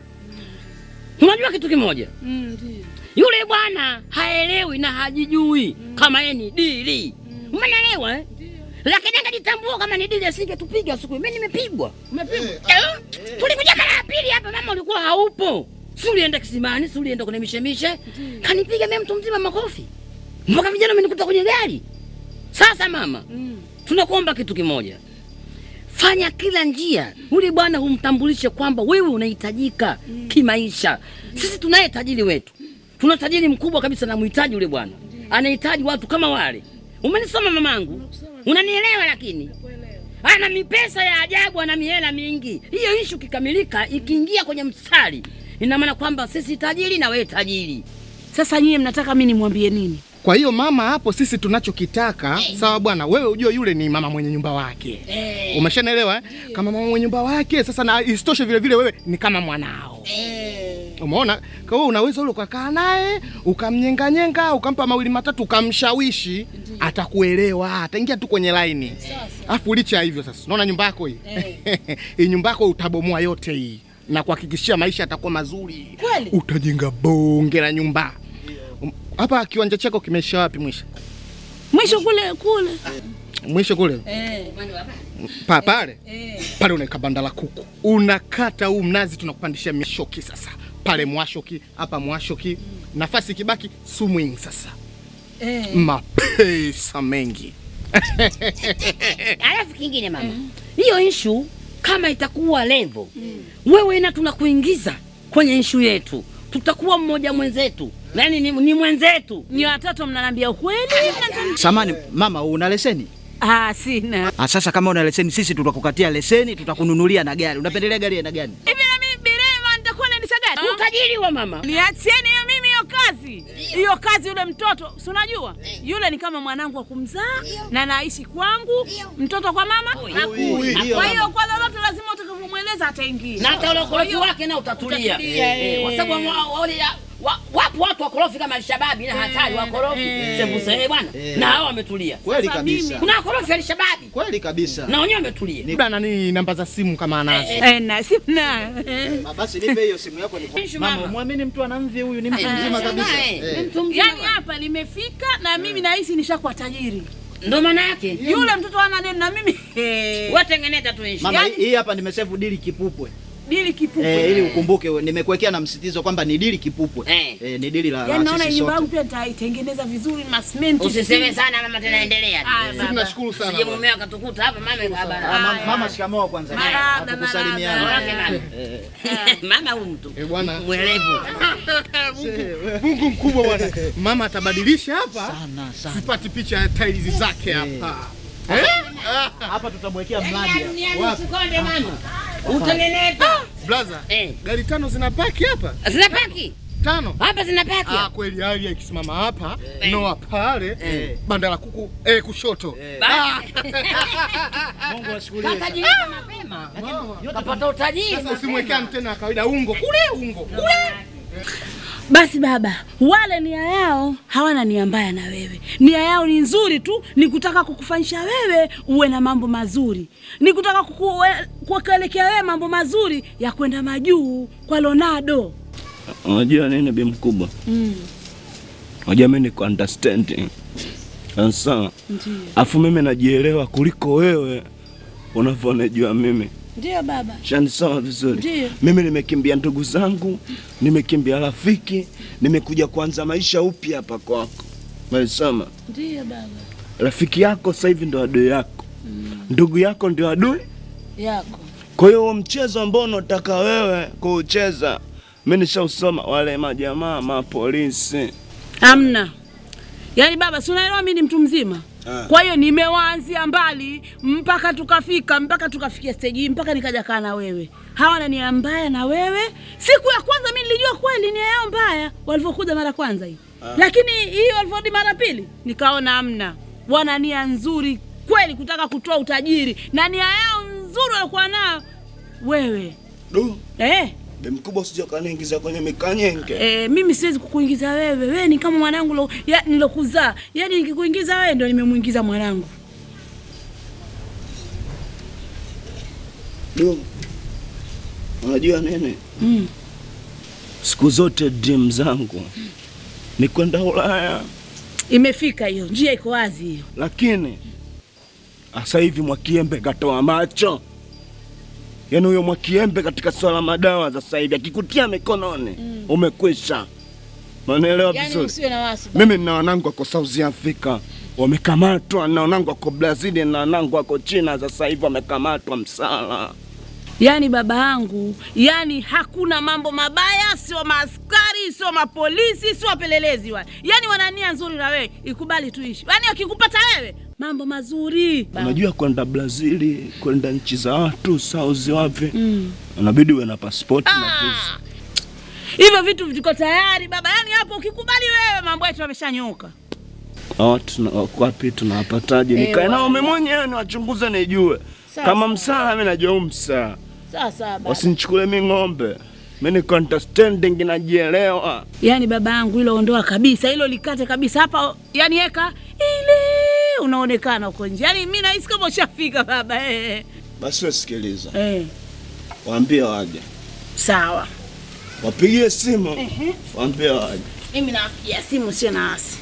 Unajua kitu kimoja, yule bwana haelewi na hajijui kama yeye ni dili, umeelewa eh? Lakini angejitambua kama ni dili asingetupiga siku. Mimi nimepigwa, umepigwa eh? Tulikuja mara ya pili hapa, mama ulikuwa haupo, si ulienda kisimani, si ulienda kwenye mishemishe, kanipiga mimi mtu mzima makofi mpaka vijana wamenikuta kwenye gari. Sasa mama, tunakuomba kitu kimoja, fanya kila njia ule bwana humtambulishe kwamba wewe unahitajika kimaisha. Sisi tunaye tajiri wetu, tuna tajiri mkubwa kabisa, namhitaji ule bwana, anahitaji watu kama wale. Umenisoma mamangu, unanielewa? Lakini ana mipesa ya ajabu, ana mihela mingi. Hiyo ishu kikamilika, ikiingia kwenye mstari, ina maana kwamba sisi tajiri na wewe tajiri. Sasa nyie mnataka mimi nimwambie nini? Kwa hiyo mama, hapo sisi tunachokitaka sawa bwana, wewe ujue yule ni mama mwenye nyumba wake, Eh. umeshanaelewa eh? Kama mama mwenye nyumba wake sasa, na isitoshe vile vile wewe ni kama mwanao, umeona? Kwa hiyo unaweza ule ukakaa naye ukamnyenganyenga, ukampa mawili matatu, ukamshawishi, atakuelewa, ataingia tu kwenye laini. Afu licha ya hivyo sasa, unaona nyumba yako hii hii nyumba yako utabomoa yote hii na kuhakikishia maisha yatakuwa mazuri. Kweli? Utajenga bonge la nyumba Um, hapa. Kiwanja chako kimeisha wapi mwisho? Mwisho kule kule. Mwisho kule Eh. pa pale Eh. pale unaweka banda la kuku, unakata huu mnazi, tunakupandishia mishoki sasa pale mwashoki, hapa mwashoki, nafasi kibaki swing sasa, Eh. mapesa mengi Alafu kingine mama, hiyo ishu kama itakuwa levo, wewe na tunakuingiza kwenye ishu yetu, tutakuwa mmoja mwenzetu, yaani ni, ni mwenzetu. Ni watoto mnaniambia ukweli? Samani mama, una leseni? Ah, sina. Ah, sasa kama una leseni sisi tutakukatia leseni, tutakununulia na gari. Unapendelea gari aina gani? Hivi na mimi dereva nitakuwa naendesha gari? Utajiri wa mama. Niachieni hiyo mimi hiyo kazi. Hiyo kazi yule mtoto, si unajua? Yule ni kama mwanangu wa kumzaa na naishi kwangu, mtoto kwa mama. hakuna. Ndio, Kwa hiyo mama. kwa lolote lazima utakavyomweleza ataingia. na hata ule ukorofi wake na utatulia, Utatulia, Eh, eh. kwa sababu wa- wa- wale ya- wa- wapo watu wakorofi kama Alshababi na hatari wakorofi sembuse eh, bwana, na hao wametulia Kweli kabisa. Kuna wakorofi Alshababi Kweli kabisa. na wenyewe wametulia. Labda nani namba za simu kama anazo. Eh, na sina. Basi nipe hiyo simu yako ni Mama, muamini mtu ana mvi huyu ni mtu mzima kabisa. Eh. Yaani hapa limefika na mimi nahisi nishakuwa tajiri. Ndo maana yake. Yule mtoto ana nini na mimi? Watengeneza tu ishi. Mama, hii- hii hapa nimesevu dili kipupwe. Dili kipupwe. Eh, ili ukumbuke we- nimekuwekea na msitizo kwamba ni dili kipupwe. Eh. Eh, ni dili la, Yaani la naona sisi nyumba sote. yangu pia nitaitengeneza vizuri masimenti. Usiseme sana mama, tena endelea. tu. Aya, baba. Tunashukuru sana. Sije bwana. mumeo akatukuta hapa mama yuko hapa. Ah, mama, mama shikamoo kwanza. Marahaba, Hatukusalimiana. marahaba. Eh, Mama huyu mtu Eh, bwana. mwelevu. Mungu mkubwa bwana. Mama atabadilisha hapa. Sana sana. Sipati picha ya tiles zake hapa. Eh? Ah, Hapa tutamwekea mradi. hapa. Wapi? Usikonde mama. Utengeneza. Blaza, Eh. gari tano zinapaki hapa? Zinapaki. Tano. Hapa zinapaki. Ah, kweli hali ikisimama hapa, Eh. Noa pale, Eh. banda la kuku eh, kushoto. Basi. Mungu ashukuriwe. sana. Katajirika mapema. Kapata utajiri. Sasa usimwekee antena ya kawaida, ungo kule, ungo kule. Basi baba, wale nia yao hawana nia mbaya na wewe. Nia yao ni nzuri tu, ni kutaka kukufanyisha wewe uwe na mambo mazuri, ni kutaka kukuwe- kukuelekea wewe mambo mazuri ya kwenda majuu kwa Leonardo. Unajua nini bi mkubwa? Mm, Unajua mimi niko understanding. Sasa ndio afu mimi najielewa kuliko wewe unavyonijua mimi. ndio baba, Shanisoma vizuri. Ndiyo. Mimi nimekimbia ndugu zangu, nimekimbia rafiki, nimekuja kuanza maisha upya hapa kwako. Umenisoma? ndio baba Rafiki yako sasa hivi ndo adui yako, ndugu yako ndio adui. yako. Kwa hiyo huo mchezo ambao unataka wewe kuucheza, mimi nishausoma wale majamaa mapolisi. Amna. Yaani baba, si unaelewa mimi ni mtu mzima. Ah. Kwa hiyo nimewaanzia mbali mpaka tukafika mpaka tukafikia stage hii mpaka nikaja kaa na wewe. Hawana nia mbaya na wewe. Siku ya kwanza mimi nilijua kweli nia yao mbaya walivyokuja mara kwanza hii. Lakini hii walivyorudi mara pili nikaona amna. Wana nia nzuri kweli kutaka kutoa utajiri na nia yao nzuri walikuwa nayo wewe. Du, Eh, bi mkubwa usije ukaniingiza kwenye mikanyenge. E, mimi siwezi kukuingiza wewe. Wewe ni kama mwanangu lo, ya, nilokuzaa. Yaani nikikuingiza wewe ndio nimemuingiza mwanangu. Du, unajua nini? Mm. Siku zote dream zangu ni kwenda Ulaya, Imefika hiyo, njia iko wazi hiyo. lakini sasa hivi Mwakiembe katoa macho. Yaani huyo Mwakiembe katika swala madawa sasa hivi akikutia mikononi umekwisha. Unanielewa Yaani vizuri? usiwe na wasi. Mimi nina wanangu wako South Africa wamekamatwa, na wanangu wako Brazil, na wanangu wako China sasa hivi wamekamatwa msala. Yaani baba yangu, yaani hakuna mambo mabaya, sio maaskari, sio mapolisi, sio wapelelezi wale. Yaani wana nia nzuri na wewe, ikubali tuishi. Yaani wakikupata wewe, mambo mazuri. Unajua kwenda Brazil, kwenda nchi za watu South wapi, Mm. unabidi uwe na passport na visa. Ah. Hivyo vitu viko tayari baba. Yaani hapo ukikubali wewe, mambo yetu yameshanyoka. Hao tuna wako wapi tunawapataje? Eh, Nikae nao wale. mimi mwenyewe niwachunguze nijue. Sawa, Kama sawa. msala mimi najua huu msala. Sawa sawa baba. Wasinichukue mimi ng'ombe. Mimi niko understanding najielewa. Yaani baba yangu hilo ondoa kabisa, hilo likate kabisa hapa, yani eka ile unaonekana huko nje. Yaani mimi nahisi kama ushafika baba. Eh. Basi wasikiliza. Eh. Waambie waje. Sawa. Wapigie simu. Ehe. Waambie waje. Mimi napigia simu sio na wasi.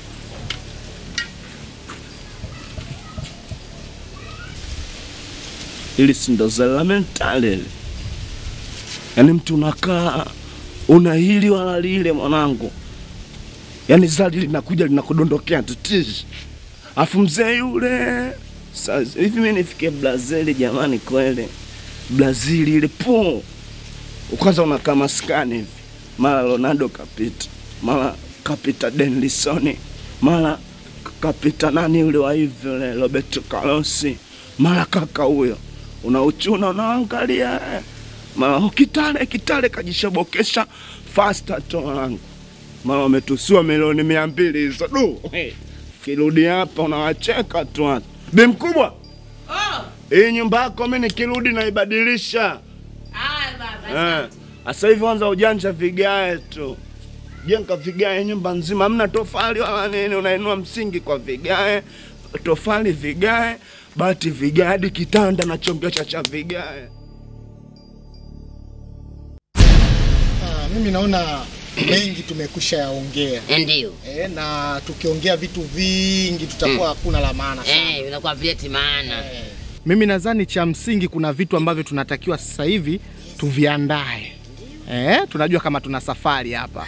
Ili si ndo zala mentali ile. Yaani mtu unakaa una hili wala lile mwanangu. Yaani zali linakuja linakudondokea tutishi. Afu mzee yule sasa hivi mimi nifike Brazil jamani kweli. Brazil ile po. Kwanza unakaa maskani hivi. Mara Ronaldo kapita. Mara kapita Denlisoni. Mara kapita nani yule wa hivi yule Roberto Carlos. Mara kaka huyo. Unauchuna unaangalia. eh. Mara kitale kitale kajishobokesha faster tu wangu. Mara wametusua milioni mia mbili hizo du. Hey. Kirudi hapa unawacheka tu watu. Bi mkubwa. Oh, Hii nyumba yako mimi nikirudi naibadilisha. haya baba. Eh. Sasa hivi anza ujanja vigae tu. Jenga vigae nyumba nzima, hamna tofali wala nini, unainua msingi kwa vigae, tofali vigae, bati vigae, hadi kitanda na chongesha cha vigae. Ah, mimi naona mengi tumekusha yaongea Ndio. e, na tukiongea vitu vingi tutakuwa hakuna la maana sana. Eh, inakuwa vileti maana. Mimi nadhani cha msingi kuna vitu ambavyo tunatakiwa sasa hivi tuviandae. Eh, tunajua kama tuna safari hapa.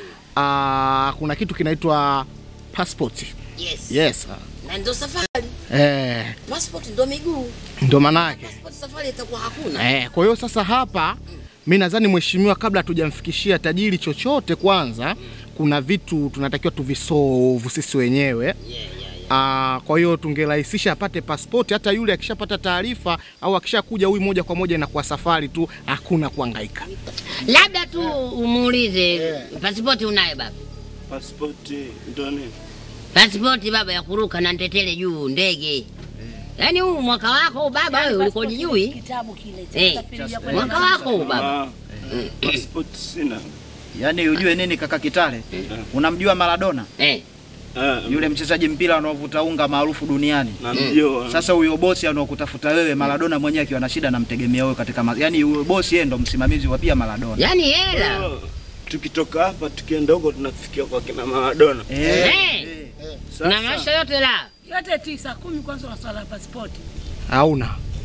Ah, kuna kitu kinaitwa passport. Yes. Yes. Na ndio safari. Eh, Passport ndio miguu. ndo manake. Passport safari itakuwa hakuna. Eh, kwa hiyo sasa hapa mi nadhani mheshimiwa, kabla hatujamfikishia tajiri chochote, kwanza kuna vitu tunatakiwa tuvisolve sisi wenyewe. Ah, kwa hiyo tungerahisisha apate pasipoti, hata yule akishapata taarifa au akishakuja huyu moja kwa moja inakuwa safari tu, hakuna kuhangaika. Labda tu umuulize pasipoti unayo baba? Pasipoti ndo nini? Pasipoti baba ya kuruka na ntetele juu ndege. Yaani huu mwaka wako huu baba wewe ulikuwa hujui? Kitabu kile Eh, mwaka wako huu baba. Ah, pasipoti sina. Yaani ujue nini kaka Kitale? Unamjua Maradona? Eh. Yule mchezaji mpira anaovuta unga maarufu duniani. Namjua. Sasa huyo bosi anaokutafuta wewe Maradona mwenyewe akiwa na shida anamtegemea wewe katika ma... yaani huyo bosi yeye ndo msimamizi wa pia Maradona. Yaani hela. Oh, Tukitoka hapa tukienda huko tunafikia kwa kina Maradona. Eh. Na maisha yote la. yote tisa kumi kwanza wa swala la pasipoti. Hauna.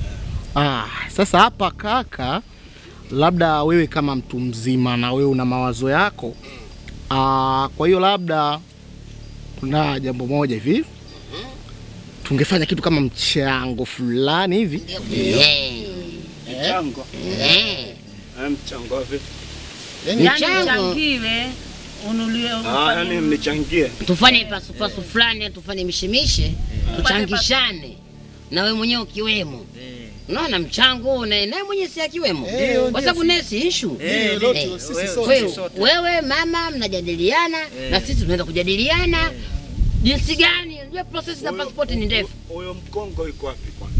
Ah, sasa hapa kaka, labda wewe kama mtu mzima na wewe una mawazo yako. Ah, kwa hiyo labda kuna jambo moja hivi tungefanya kitu kama mchango fulani hivi Eh. Mchango. Eh. Eh, Mchango wa vipi? Yaani Mchango. uchangiwe unuliwe Ah, yani mnichangie. Tufanye pasupasu fulani, tufanye mishemishe, tuchangishane na wewe mwenyewe ukiwemo. Unaona mchango huo na naye mwenyewe si akiwemo, kwa sababu naye si issue. Eh, lote, Eh. sisi wewe- sote. Kwa hiyo sote. wewe mama mnajadiliana na sisi tunaenda kujadiliana jinsi gani. Unajua process za passport ni ndefu. Huyo mkongo yuko wapi kwanza?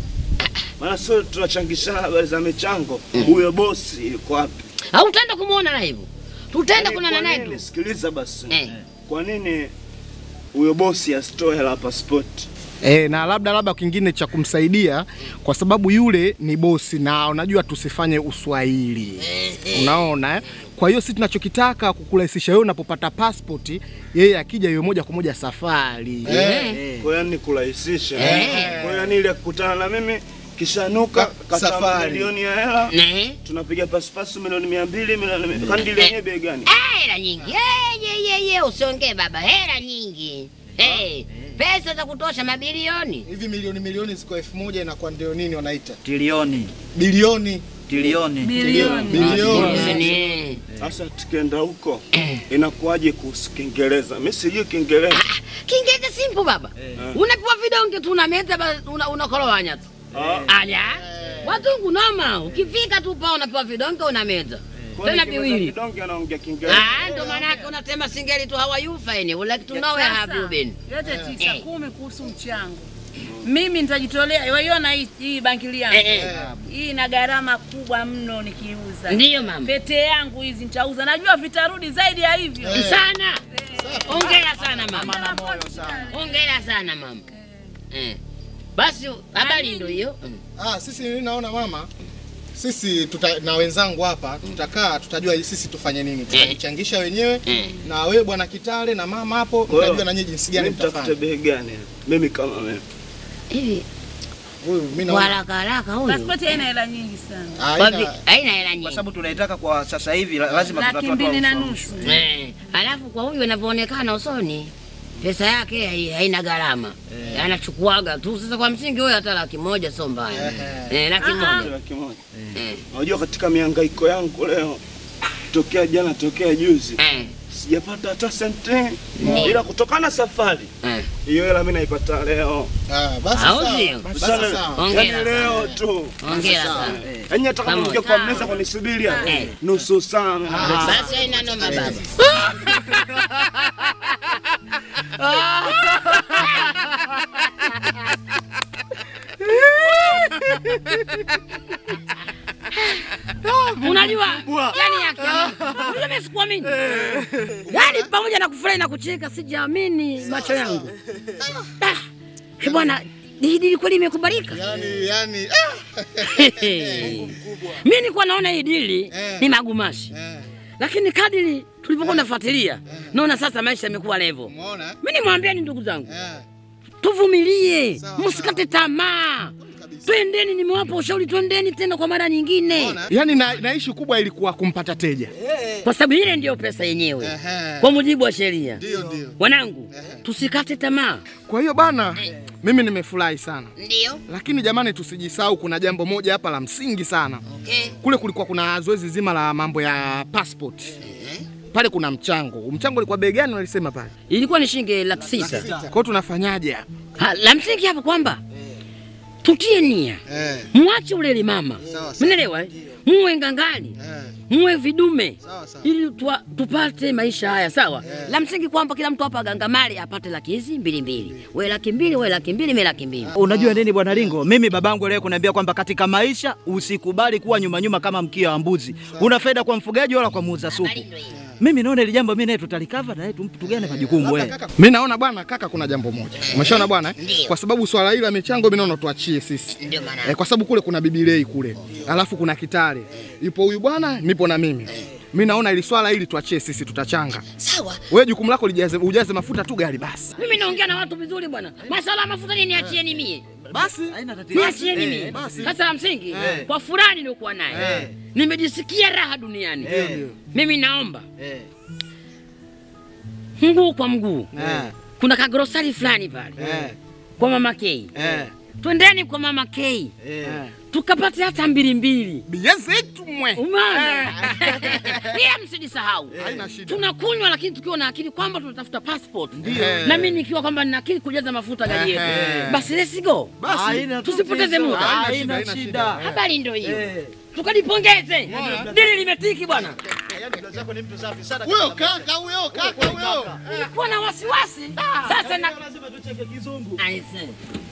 Maana sio tunachangishana habari za michango. Huyo bosi yuko wapi? Au utaenda kumuona live? Tutaenda Yaani kuonana kwa naye nini- tu. Sikiliza basi. Eh. Kwa nini huyo bosi asitoe hela pasipoti? E, na labda labda kingine cha kumsaidia kwa sababu yule ni bosi na unajua tusifanye uswahili unaona eh? kwa hiyo sisi tunachokitaka kukurahisisha wewe unapopata passport yeye akija yeye moja kwa moja safari Eh. Kwa hiyo ni kurahisisha. Eh. Kwa hiyo ni ile kukutana na mimi kisha nuka kata safari. milioni ya hela Eh. tunapiga pasipasu milioni mia mbili milioni mia kandi lenyewe bei gani? Ah, hela nyingi. Eh, ye, ye, ye, usiongee baba, hela nyingi. Eh, pesa za kutosha mabilioni. hivi milioni milioni ziko elfu moja inakuwa ndio nini wanaita Trilioni, bilioni trilioni. bilioni. bilioni Eh. Sasa tukienda huko inakuwaje kuhusu Kiingereza? Mimi sijui Kiingereza. Kiingereza simple baba. Unapewa vidonge tu unameza ba- una unakorowanya tu. Aya. Wazungu noma, ukifika tu pa unapewa vidonge unameza. Kwa Tena hiyo viwili. Kidonge anaongea Kiingereza. Ah, ndo maana yake unasema singeli tu how are you fine? Would like to know where have you been? yote tisa Eh. kumi kuhusu mchango. Mimi nitajitolea, waiona hii, hii bankili yangu Eh, eh. hii ina gharama kubwa mno nikiuza. Ndiyo mama. Pete yangu hizi nitauza, najua vitarudi zaidi ya hivyo. Sana. Hongera sana mama. Hongera moyo sana. Hongera sana mama. Eh. Basi habari ndio hiyo. Mm. ah, sisi mimi naona mama sisi tuta, na wenzangu hapa tutakaa tutajua sisi tufanye nini tutajichangisha wenyewe Eh. na wewe bwana Kitale na mama hapo Kwa hiyo, mtajua na nyinyi jinsi gani mimi nitafute mtafanya bei gani? Mimi kama mimi. Hivi huyu mimi kwa naona haraka haraka huyu. Pasipoti haina hela nyingi sana, Kwa vi- haina Haina hela Kwa nyingi. sababu tunaitaka kwa sasa hivi la- lazima laki tutatoa mbili na ushauri. nusu. Eh, alafu kwa huyu inavyoonekana usoni pesa yake hai- haina gharama anachukuaga tu. Sasa kwa msingi huyo hata laki moja sio mbaya eh, laki moja Laki moja. eh, Unajua katika mihangaiko yangu leo tokea jana tokea juzi eh, sijapata hata senti ila kutokana na safari eh. hiyo hela mimi naipata leo. ah, basi Au sawa sio? basi Sana- sawa Hongera Yaani leo tu. Hongera sana. Yaani hata kama Pamoja. ungekuwa kwa meza kunisubiria Eh. nusu saa. Basi haina noma baba. Unajua, yani yake, unajua mimi sikuamini. Yani pamoja na kufurahi na kucheka sijaamini macho yangu. Ah, eh, bwana, hii dili kweli imekubalika? yani yani Mimi nilikuwa naona hii dili Eh. ni magumashi. eh, Lakini kadiri tulipokuwa nafuatilia naona sasa maisha yamekuwa levo. Umeona? Mimi nimwambieni ndugu zangu, Eh. tuvumilie, Sawa, msikate tamaa, twendeni. Nimewapa ushauri, twendeni tena kwa mara nyingine, Yaani na, na ishi kubwa ilikuwa kumpata teja. kwa sababu ile ndiyo pesa yenyewe Ehe. kwa mujibu wa sheria. Ndio ndio. Wanangu, tusikate tamaa. Kwa hiyo bana, mimi nimefurahi sana, Ndio. lakini jamani, tusijisahau kuna jambo moja hapa la msingi sana. Okay. Kule kulikuwa kuna zoezi zima la mambo ya passport. Pale kuna mchango. Mchango ulikuwa bei gani walisema pale? Ilikuwa ni shilingi laki sita. Kwa hiyo tunafanyaje hapa? Ha, la msingi hapa kwamba tutie nia, Eh. mwache ulele mama, Sawa, sawa. mnaelewa eh? muwe ngangali Eh. muwe vidume Sawa, sawa. ili tuwa, tupate maisha haya sawa. La msingi kwamba kila mtu hapa gangamali apate laki hizi mbili mbili, we laki mbili, we laki mbili, mi laki mbili. Unajua nini bwana Lingo, mimi babangu leo kuniambia kwamba katika maisha usikubali kuwa nyuma nyuma kama mkia wa mbuzi. Una faida kwa mfugaji wala kwa muuza supu. Mimi naona ile jambo mimi naye tutalikava na yeye tumpigane majukumu wewe. Mimi naona bwana kaka, kuna jambo moja. Umeshaona bwana eh? Ndio. Kwa sababu swala hili la michango mimi naona tuachie sisi. Ndio maana. Eh, kwa sababu kule kuna bibilei kule. Alafu kuna kitale. Ipo huyu bwana, nipo na mimi. Mimi naona ili swala hili tuachie sisi tutachanga. Sawa, Wewe jukumu lako lijaze ujaze mafuta tu gari basi. mimi naongea na watu vizuri bwana. Masala ya mafuta ni niachieni mie, Basi. niachieni mie. Sasa la msingi kwa furaha niliokuwa naye nimejisikia raha duniani. Mimi naomba mguu kwa mguu, kuna kagrosari fulani pale kwa mama K. Twendeni kwa mama K tukapate hata mbili mbili. Bia zetu mwe. Umeona? Pia msijisahau. Haina shida. Tunakunywa lakini tukiwa na akili kwamba tunatafuta passport. Ndio. Na mimi nikiwa kwamba nina akili kujaza mafuta gari yetu. Ehe. Basi let's go. Basi. Tusipoteze muda. Haina Haina shida. shida. Habari ndio hiyo. Tukajipongeze. Dili limetiki bwana. Huyo kaka huyo kaka huyo. Nilikuwa na wasiwasi. Sasa na Aise.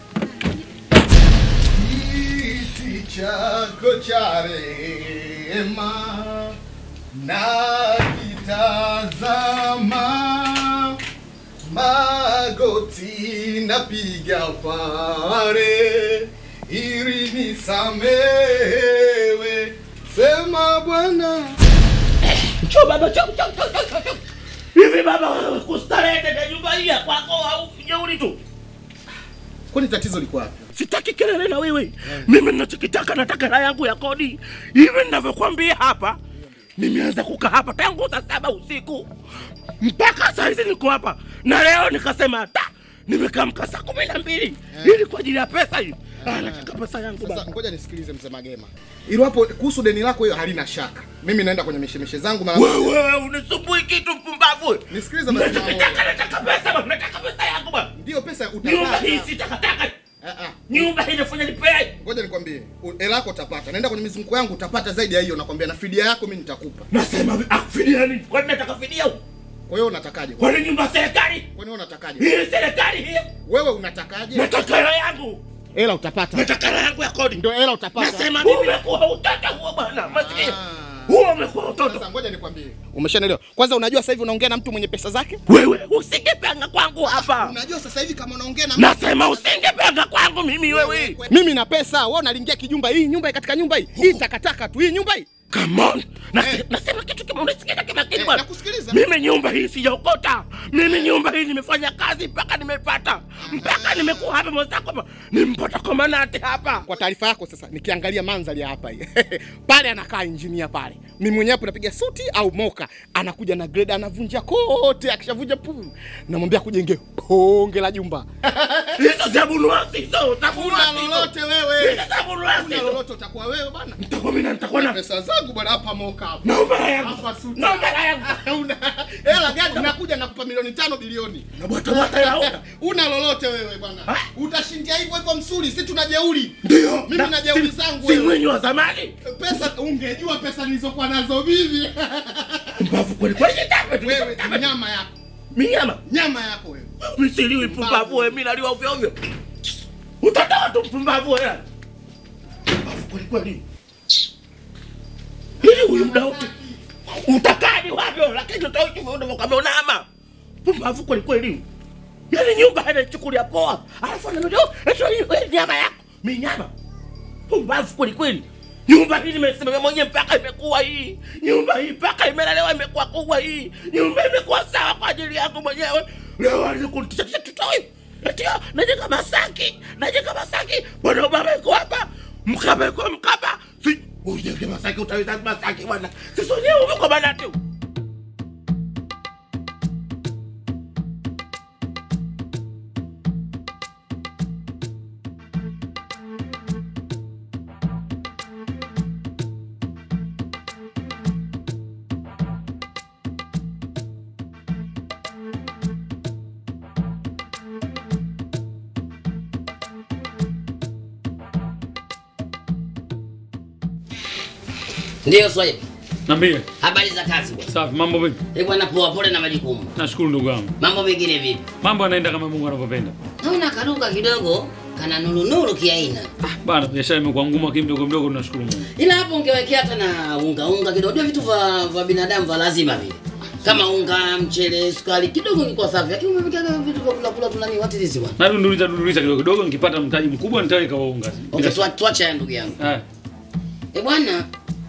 Kiti chako cha rehema na kitazama magoti napiga pale ili nisamewe, sema Bwana. Njoo baba, njoo, njoo, njoo, njoo, njoo. Hivi baba, kustarehe na nyumba hii ya kwako au jeuri tu? Kwani tatizo liko wapi? Sitaki kelele na wewe. Mimi ninachokitaka nataka hela yangu ya kodi. Hivi ninavyokuambia hapa, nimeanza kukaa hapa tangu saa saba usiku mpaka saa hizi niko hapa, na leo nikasema ta nimekamka saa kumi na mbili ili kwa ajili ya pesa hii. Ah, nataka pesa yangu Sasa baba. ngoja nisikilize mzee Magema. Ilo hapo kuhusu deni lako hiyo halina shaka. Mimi naenda kwenye mishemishe zangu mara Wewe unisumbui kitu mpumbavu. Nisikilize basi mama. Nachokitaka nataka pesa baba, nataka pesa yangu baba. Ndio pesa Nyumba hii utapata. si takataka. Ah ah. Nyumba hii inafanya nipee. Ngoja nikwambie, u- hela yako utapata. Naenda kwenye mizunguko yangu utapata zaidi ya hiyo, nakwambia, na fidia yako mimi nitakupa. Nasema akufidia nini? Kwani nataka fidia huko? Kwa hiyo unatakaje? Kwani nyumba serikali? Kwani wewe unatakaje? Hii serikali hii. Wewe unatakaje? Nataka hela yangu. Hela utapata. Nataka hela yangu ya kodi. Ndio hela utapata. Nasema mimi umekuwa utoto huo bwana. Masikia. Ah. Huo umekuwa utoto. Sasa ngoja nikwambie. Umeshanielewa? Kwanza unajua sasa hivi unaongea na mtu mwenye pesa zake? Wewe usingepanga kwangu hapa. Unajua sasa hivi kama unaongea na mtu Nasema usingepanga kwangu mimi wewe. mimi na pesa, wewe unalingia kijumba hii nyumba hii katika nyumba hii. Hii takataka tu hii nyumba hii. Come on. Nase, Eh. Nasema kitu kama unasikia kama kitu Eh, bwana. nakusikiliza. Mimi nyumba hii sijaokota. Mimi nyumba hii nimefanya kazi mpaka nimepata. Mpaka nimekuwa hapa mwenzako hapa. Nimpata komanante hapa. Kwa taarifa yako sasa, nikiangalia mandhari ya hapa hii pale anakaa injinia pale, mimi mwenyewe hapo napiga suti au moka, anakuja na grade, anavunja kote, akishavunja pu, namwambia kujenge bonge la jumba. Hizo zabunuasi hizo, zabunuasi Una hizo. lolote wewe, Hizo zabunuasi una hizo. lolote utakuwa wewe bwana. Nitakuwa mimi na nitakuwa na Pesa zangu bwana, hapa moka hapa. naomba hela yangu. Hapa suti. Naomba hela yangu. Una hela gani? Nakuja nakupa milioni tano bilioni. Na bwata bwata hela una. Una lolote wewe bwana, Ha? utashindia hivyo hivyo msuli, si tuna jeuri. Ndio. Mimi na jeuri zangu Si wewe. mwenye wa zamani. Pesa ungejua pesa nilizokuwa nazo mimi. Mbavu kweli kweli jitape tu. wewe nyama yako, Minyama. nyama yako wewe. Misiliwi mpumbavu wewe, mimi naliwa ovyo ovyo. Utatoa tu mpumbavu wewe. Mbavu kweli kweli. Ili huyu muda wote utakadi wapi wewe? lakini utaishi wewe kama unama. Pumbavu kweli kweli. Yaani nyumba anachukulia poa. Alafu ananiambia eti wewe nyama yako. Mimi nyama. Pumbavu kweli kweli. Nyumba hii nimesimamia mwenyewe mpaka imekuwa hii. Nyumba hii mpaka imelelewa imekuwa kubwa hii. Nyumba imekuwa sawa kwa ajili yangu mwenyewe. Leo walikuntisha tisha tutoi. Ndio, najenga Masaki, najenga Masaki. Bwana baba yuko hapa. Mkaba yuko Mkaba. Si ujenge Masaki utaweza Masaki bwana. Sisi wenyewe uko bana tu. Ndio Swahili. Niambie. Habari za kazi bwana. Safi, mambo vipi? Eh bwana, poa pole na majukumu. Nashukuru ndugu yangu. Mambo mengine vipi? Mambo yanaenda kama Mungu anavyopenda. Naona kaduka kidogo kana nurunuru kiaina. Bana, biashara imekuwa ngumu lakini mdogo mdogo tunashukuru Mungu. Ila hapo ungewekea hata na unga unga kidogo. Ndio vitu vya vya binadamu vya lazima vile. Kama unga, mchele, sukari kidogo ingekuwa safi. Lakini umewekea vitu vya kula kula tunani what is this bwana? Na dunduliza dunduliza kidogo kidogo nikipata mtaji mkubwa nitaweka wa unga. Okay, tuwa- tuache haya ndugu yangu. Eh. Eh bwana,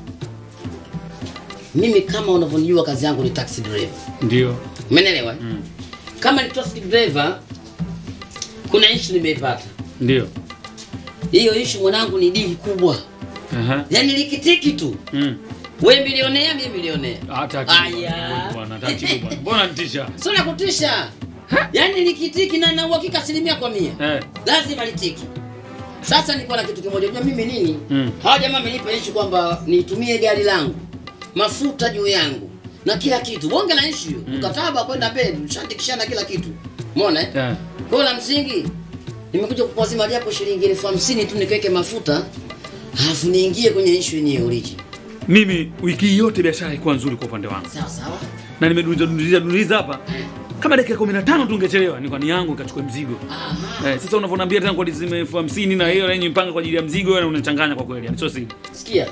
mimi kama unavyonijua kazi yangu ni taxi driver. Ndio. Umeelewa? eh? Kama ni taxi driver kuna issue nimeipata. Ndio. Hiyo issue mwanangu ni dili kubwa. Aha. Yaani likitiki tu. Mm. Wewe milionea, mimi milionea. Hata Aya. bwana, taratibu bwana. Mbona nitisha? Sio la kutisha. Yaani likitiki na na uhakika asilimia kwa mia. Eh. Lazima litiki. Sasa niko na kitu kimoja. Unajua mimi nini? Mm. Hawa jamaa wamenipa issue kwamba nitumie gari langu. Mafuta juu yangu. Na kila kitu. Bonge la issue. Mkataba kwenda mbele, tushandikishana kila kitu. Umeona eh? Eh. Kwa la msingi nimekuja kukuazima japo shilingi elfu hamsini tu nikiweke mafuta halafu niingie kwenye issue yenyewe origin. Mimi wiki hii yote biashara ilikuwa nzuri kwa upande wangu. Sawa sawa. Na nimedunduliza dunduliza dunduliza hapa. Kama dakika 15 tu ungechelewa, ni kwa ni yangu ikachukua mzigo. Eh, sasa unavyoniambia tena kwa lazima elfu hamsini na hiyo yenye mpanga kwa ajili ya mzigo wewe unachanganya kwa kweli. Yani sio siri. Sikia.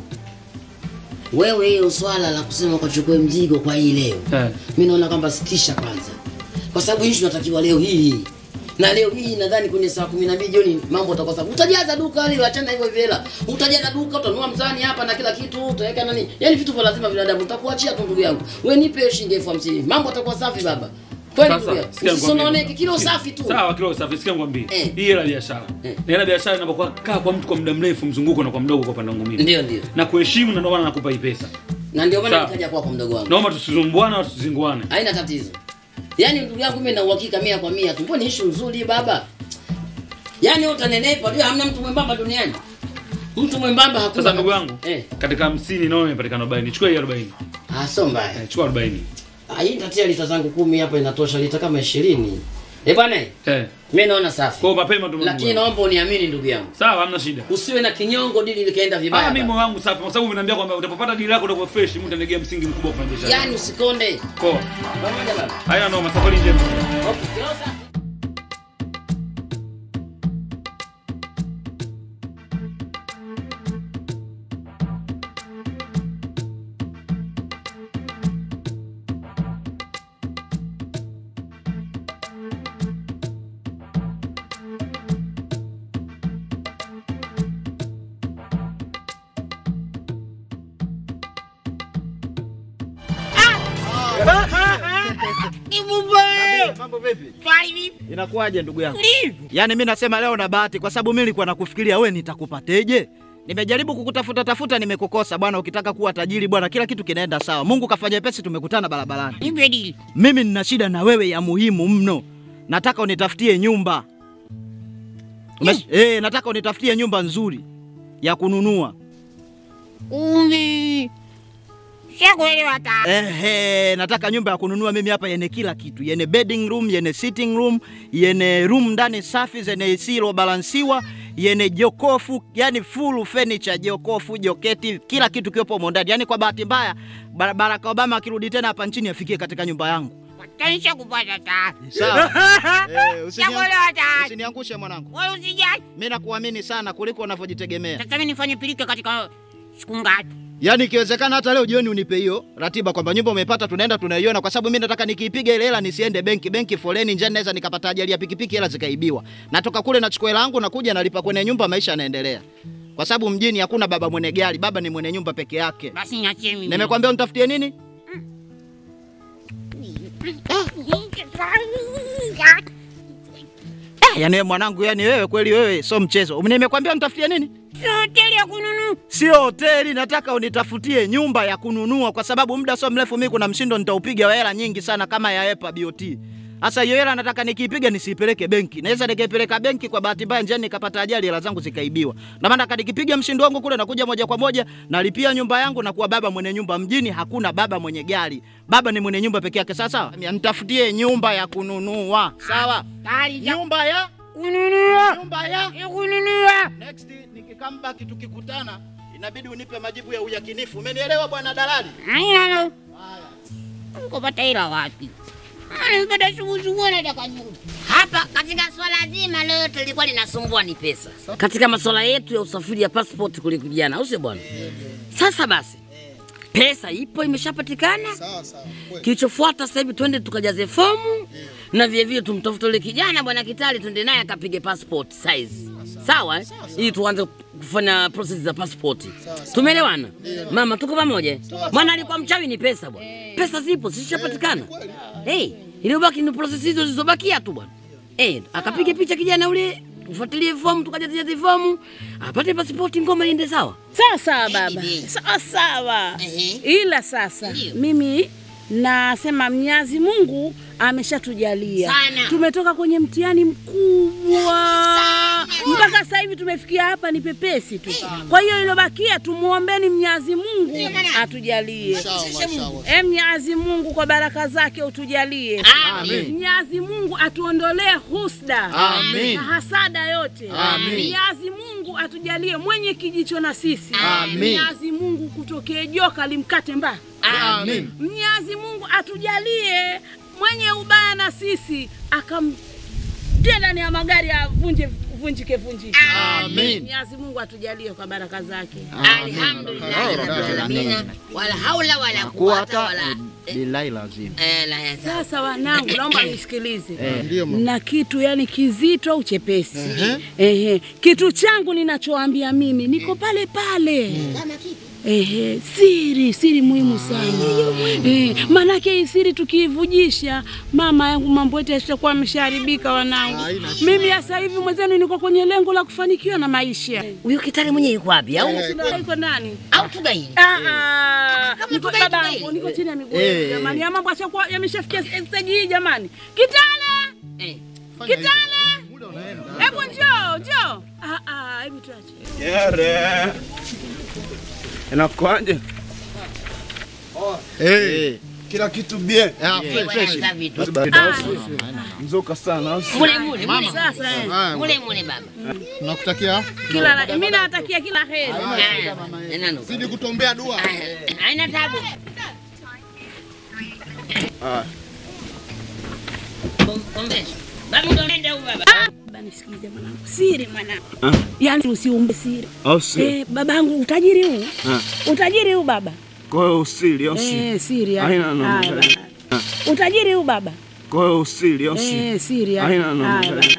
Wewe hiyo swala la kusema ukachukue mzigo kwa hii leo. Eh. Mimi naona kwamba sitisha kwanza. Kwa sababu issue natakiwa leo hii. Na leo hii nadhani kwenye saa 12 jioni mambo utakuwa sawa. Utajaza duka hili achana hivyo hivyo hela. Utajaza duka, utanunua mzani hapa na kila kitu, utaweka nani? Yaani vitu vya lazima binadamu utakuachia tu ndugu yangu. Wewe nipe hiyo shilingi elfu hamsini. Mambo atakuwa safi baba. Kweli ndugu yangu. sikia Usisononeke nikwambie. kilo safi tu. Sawa, kilo safi. Sikia ngwambie. Hii hela biashara. Na hela biashara inapokuwa kaa kwa mtu kwa muda mrefu mzunguko na kwa mdogo kwa upande wangu mimi. Ndio ndio. Na kuheshimu na ndio maana nakupa hii pesa. Na ndio maana Sawa. nikaja kwako mdogo wangu. Naomba tusizumbuane au tusizinguane. haina tatizo. Yaani ndugu yangu mimi na uhakika mia kwa mia tu. Mbona issue nzuri baba? Yaani wewe utanenepa, unajua hamna mtu mwembamba duniani. Mtu mwembamba hakuna. Sasa ndugu yangu, Eh. katika 50 naona imepatikana 40. Chukua hii 40. Ah, sio mbaya. Eh, chukua 40. Ah, hii tatia lita zangu kumi hapa inatosha lita kama 20. Eh bwana, Eh. mimi naona safi. Kwa mapema tu. Lakini naomba uniamini ndugu yangu. Sawa, hamna shida. Usiwe na kinyongo dili likaenda vibaya. Ah, mimi baba. moyo wangu safi kwa sababu umeniambia kwamba utapopata dili lako utakuwa fresh, mimi nitalegea msingi mkubwa wa kufanya biashara. Yaani usikonde. Poa. Pamoja baba. Haina noma, safari njema. Okay, kilo safi. Mambo vipi? Inakuwaje ndugu yangu? Yaani mimi nasema leo na bahati kwa sababu mimi nilikuwa nakufikiria wewe nitakupateje? Nimejaribu kukutafuta tafuta nimekukosa bwana, ukitaka kuwa tajiri bwana, kila kitu kinaenda sawa. Mungu kafanya pesi, tumekutana barabarani. Mimi nina shida na wewe ya muhimu mno. Nataka unitafutie nyumba. Umes... Eh, nataka unitafutie nyumba nzuri ya kununua. Umi. Shakuelewa ta. Ehe, nataka nyumba ya kununua mimi hapa yenye kila kitu, yenye bedding room, yenye sitting room, yenye room ndani safi zenye AC iliyobalansiwa, yenye jokofu, yani full furniture, jokofu, joketi, kila kitu kiwepo humo ndani. Yani kwa bahati mbaya Bar- Barack Obama akirudi tena hapa nchini afikie katika nyumba yangu. Tanisha kupata ta. Sawa. Eh, usini- Shakuelewa ta. Usiniangushe mwanangu. Wewe usijali. Mimi nakuamini sana kuliko unavyojitegemea. Sasa mimi nifanye pilika katika siku ngapi? Yaani ikiwezekana hata leo jioni unipe hiyo ratiba kwamba nyumba umepata, tunaenda tunaiona, kwa sababu mimi nataka nikiipiga ile hela nisiende benki. Benki foleni, njiani naweza nikapata ajali ya pikipiki, hela zikaibiwa. Natoka kule nachukua hela yangu, nakuja nalipa kwenye nyumba, maisha yanaendelea. kwa sababu mjini hakuna baba mwenye gari, baba ni mwenye nyumba peke yake. Basi niachie mimi. Nimekwambia unitafutie nini? Ah, yani wewe mwanangu, yani wewe kweli wewe sio mchezo. Nimekwambia unitafutie nini? Hoteli ya kununua. Sio hoteli, nataka unitafutie nyumba ya kununua, kwa sababu muda sio mrefu mimi kuna mshindo nitaupiga wa hela nyingi sana kama ya EPA BOT. Sasa hiyo hela nataka nikiipiga nisiipeleke benki. Naweza nikaipeleka benki kwa bahati mbaya njiani nikapata ajali hela zangu zikaibiwa. Na maana nataka nikipiga mshindo wangu kule nakuja moja kwa moja nalipia nyumba yangu na kuwa baba mwenye nyumba. Mjini hakuna baba mwenye gari. Baba ni mwenye nyumba peke yake. Sawa sawa? Nitafutie nyumba ya kununua. Sawa? Nyumba ya kununua. Nyumba ya kununua. Next nikikamba kitu kikutana inabidi unipe majibu ya uyakinifu. Umenielewa bwana dalali? Haina no. Ukopata hela wapi? Anapata shughuli nataka nyumba. Hapa katika swala zima lote lilikuwa linasumbua ni pesa. Katika masuala yetu ya usafiri ya passport kule kijana, au sio bwana? Sasa basi pesa ipo imeshapatikana. Kilichofuata sasa hivi twende tukajaze fomu na vile vile tumtafute yule kijana bwana Kitali, twende naye akapige passport size. Sawa eh? Ili tuanze kufanya process za passport. Tumeelewana? Mama, tuko pamoja? Maana alikuwa mchawi ni pesa bwana. Pesa zipo zishapatikana. Eh, iliyobaki ni process hizo zilizobakia tu bwana. Eh, akapiga picha kijana ule tufuatilie fomu tukajaze fomu apate pasipoti, ngoma iende sawa. Sawa sawa baba, sawa sawa. Ila sasa mimi nasema Mwenyezi Mungu ameshatujalia, Sana. tumetoka kwenye mtihani mkubwa mpaka sasa hivi tumefikia hapa, ni pepesi tu. Kwa hiyo ilobakia tumuombeni Mwenyezi Mungu atujalie. E Mwenyezi Mungu kwa baraka zake utujalie. Amin. Mwenyezi Mungu atuondolee husda Amin. na hasada yote. Amin. Mwenyezi Mungu atujalie mwenye kijicho na sisi. Amin. Mwenyezi Mungu kutokee joka limkate mba. Amin. Mwenyezi Mungu atujalie mwenye ubaya na sisi akamtia ndani ya magari avunje vunjike vunjike. Amin. Mwenyezi Mungu atujalie kwa baraka zake. Alhamdulillah rabbil alamin. Wala haula wala Kuwa quwwata hata wala billahi lazima. eh, la ya Sasa wanangu, naomba nisikilize Eh, ndio mama. na kitu yani kizito au chepesi. Ehe, kitu changu ninachoambia mimi niko pale pale. Ehe, siri siri muhimu sana. Eh, maanake hii siri tukiivujisha, mama yangu mambo yetu yatakuwa yameshaharibika wanangu. Mimi sasa hivi mwenzenu niko kwenye lengo la kufanikiwa na maisha. Huyo kitali mwenyewe yuko wapi? Au Sina yuko ndani? au tugaini? Ah ah. Niko tugaini, babangu, tugaini. niko chini ya miguu Eh, yenu, jamani. Ya mambo yashakuwa yameshafikia stage hii jamani. Kitale! Eh. Kitale! Hebu njoo, njoo. Ah ah, hebu tuache. Yare. Inakuaje? Hey. Kila kitu bien. Eh, kwanza vitu. Basi baridi au sio? Mzuka sana au sio? Mule mule mule. Sasa eh. Mule mule baba. Nakutakia Kila la, mimi nawatakia kila heri. Ah, neno. zidi kutombea dua. Haina tabu. Ah. Kombe. Baba ndo nenda huyu baba. Baba nisikize mwanangu. Siri mwanangu. Ah. Yaani usiumbe siri. Au sio? Eh, babangu utajiri huu. Ah. Utajiri huu baba. Kwa hiyo usili au sio? Eh, siri. ya- Haina noma. Haya, baba. Utajiri huu baba. Kwa hiyo usili au sio? Eh, siri. ya- Haina noma. Haya, baba.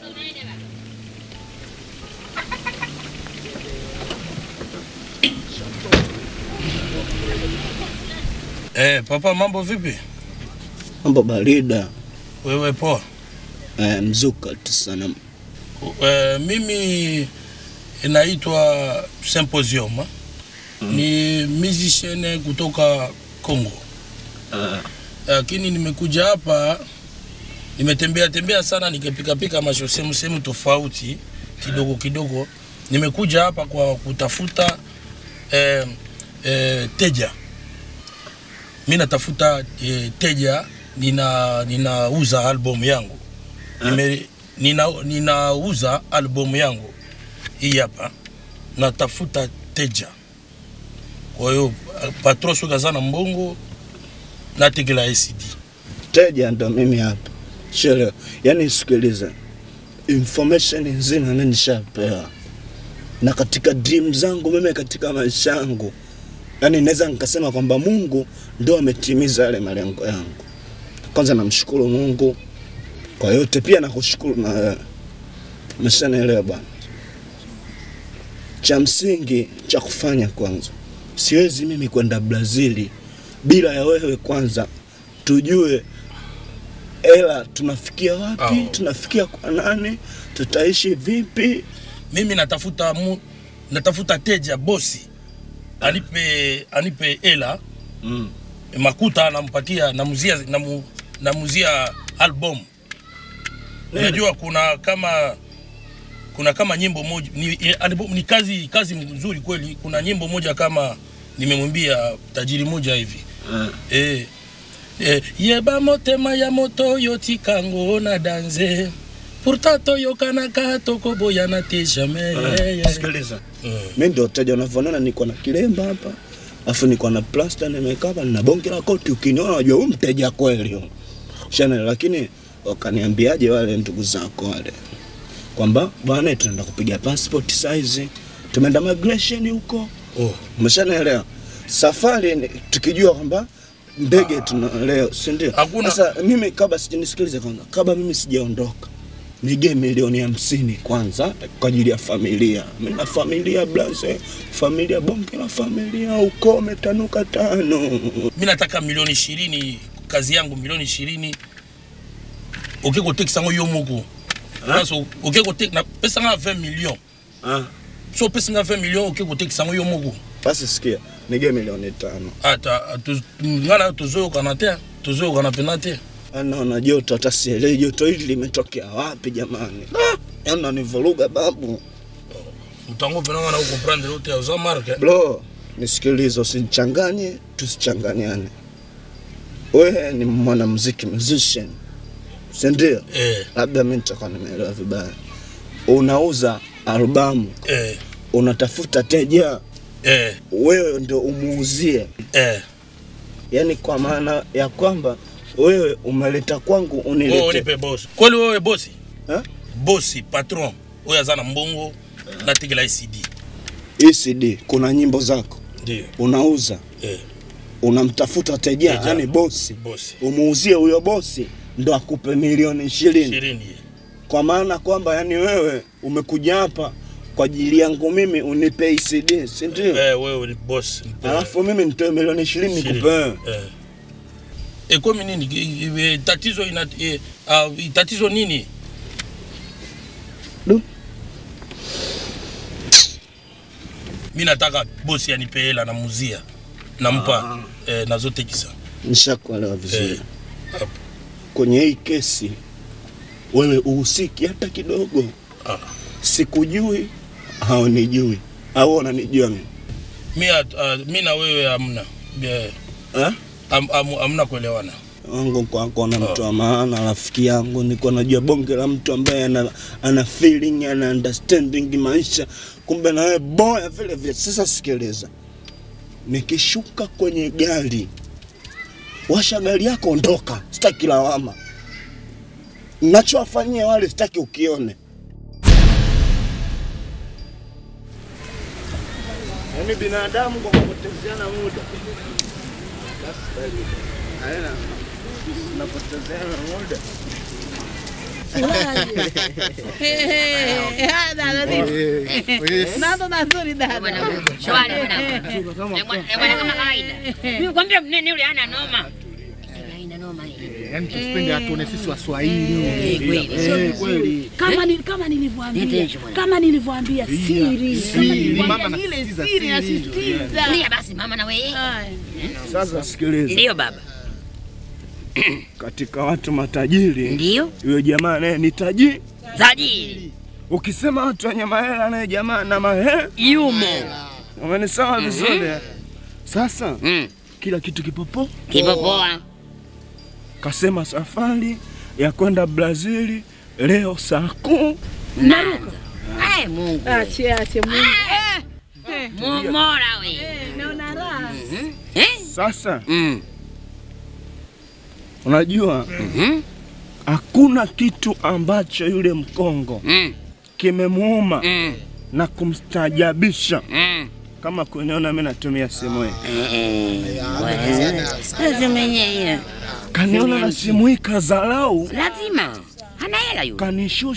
Eh, papa mambo vipi? Mambo barida. Wewe poa? Eh, mzuka tu sana. Eh, mimi inaitwa Symposium. Ni musician kutoka Congo. Lakini nimekuja hapa nimetembea tembea sana nikipikapika masho sehemu sehemu tofauti kidogo kidogo. Nimekuja hapa kwa kutafuta eh, eh, teja. Mi natafuta eh, teja, nina ninauza album yangu Nime, nina, ninauza albamu yangu hii hapa, natafuta teja. Kwa hiyo patron soki aza na mbongo nategela ACD. Teja ndo mimi hapa. Shele, yani sikiliza. Information nzima mimi nishapewa. Na katika dream zangu mimi katika maisha yangu. Yani naweza nikasema kwamba Mungu ndo ametimiza yale malengo yangu. Kwanza namshukuru Mungu kwa yote, pia nakushukuru na wewe. Umeshanielewa bwana? cha msingi cha kufanya kwanza, siwezi mimi kwenda Brazili bila ya wewe kwanza tujue ela tunafikia wapi, tunafikia kwa nani, tutaishi vipi. mimi natafuta mu, natafuta teja bosi anipe anipe hela mm. makuta nampatia namuzia namu, namuzia album unajua kuna kama kuna kama nyimbo moja ni, eh, album, ni kazi kazi nzuri kweli kuna nyimbo moja kama nimemwimbia tajiri moja hivi eh, eh, yeba motema ya moto oyo tikango na danze pourtant toyokanaka tokoboyana te jamais Ah, sikiliza. mi ndio teja unavyoona niko na kilemba hapa afu niko na plasta nimekaa hapa nina bonge la koti ukiniona unajua huyu mteja kweli huyu. shana lakini wakaniambiaje wale ndugu zako wale kwamba bwana tunaenda kupiga passport size tumeenda migration huko oh. umeshanaelewa safari ni- tukijua kwamba ndege tuna leo si ndio sasa mimi kabla sijanisikilize kwanza kabla mimi sijaondoka nige milioni hamsini kwanza kwa ajili ya familia mimi na familia blaze familia bonge la familia uko umetanuka tano mi nataka milioni ishirini kazi yangu milioni ishirini okekoteka yango yo moko Place okekoteka na pesa nga 20 million so opesi nga 20 million okekotekisa yango yo moko basi sikia nige milioni tano ata tu- ngana tozoyokana te tozoyokana pena te naona joto hata sielewi joto hili limetokea wapi jamani yana nivuruga babu mtango pena ngana ukomprendre ote oza marke bro nisikilize usinichanganye tusichanganyane wewe ni mwanamuziki musician sindio eh. labda mi nitakuwa nimeelewa vibaya unauza albamu eh. unatafuta teja eh. wewe ndo umuuzie eh. yaani kwa maana ya kwamba wewe umeleta kwangu Wewe unilete unipe bosi kweli wewe bosi Eh? bosi patron oyo aza na mbongo natekela ecd ECD kuna nyimbo zako ndio unauza eh. unamtafuta teja Teja. yani bosi bosi umuuzie huyo bosi ndo akupe milioni ishirini ishirini kwa maana kwamba yani wewe umekuja hapa kwa ajili yangu mimi unipe ECD si ndio? eh, wewe ni bosi nipe- alafu mimi nitoe milioni ishirini Ishirini. nikupe eh. ekomi nini Ki- eh, tatizo ina eh, ah, tatizo nini Du. mi nataka bosi anipe hela namuzia nampa eh, nazotekisa nishakuelewa vizuri Eh, hapo. kwenye hii kesi wewe uhusiki hata kidogo Ah. sikujui haunijui au unanijua mimi mi, at- ah, mi na wewe amna yeah. Eh? am, am, amna kuelewana wangu kwako na mtu wa maana rafiki yangu niko najua bonge la mtu ambaye ana, ana feeling ana understanding maisha kumbe na wewe boya vile vile sasa sikiliza nikishuka kwenye gari washa gari yako ondoka sitaki lawama nachowafanyia wale sitaki ukione yaani binadamu kwa kupotezeana muda napotezeana muda Nado mazuri dada. Shwari bwana. Eh, bwana eh, bwana kama kawaida. Mimi kwambia mnene yule hana noma. Haina noma hii. Yaani tusipende atuone sisi Waswahili. Eh, kweli. Eh, kweli. Kama ni, kama nilivyoambia Niteteshe bwana. kama nilivyoambia siri siri. Kama Mama nilivyoambia ile anasisitiza siri siri. nasisitiza Tulia basi mama na wewe. sasa sikiliza Ndio baba. katika watu matajiri ndio huyo jamaa naye ni tajiri Tajiri. ukisema watu wenye mahela naye jamaa na mahela yumo umenisawa Mhm. vizuri eh? sasa Mm. kila kitu kipopo Kipo poa. kasema safari ya kwenda brazili leo saa kuu Naruka. Ai Mungu. Ache ache Mungu. Eh, eh. Mumora we. Eh, naona raha. Eh? sasa Mm. unajua Mhm. hakuna kitu ambacho yule mkongo Mm. kimemuuma Mm. na kumstajabisha Mm. kama kuniona mi natumia simu hii Sasa kaniona na simu hii kazarau Lazima. Hana hela yule. kanishusha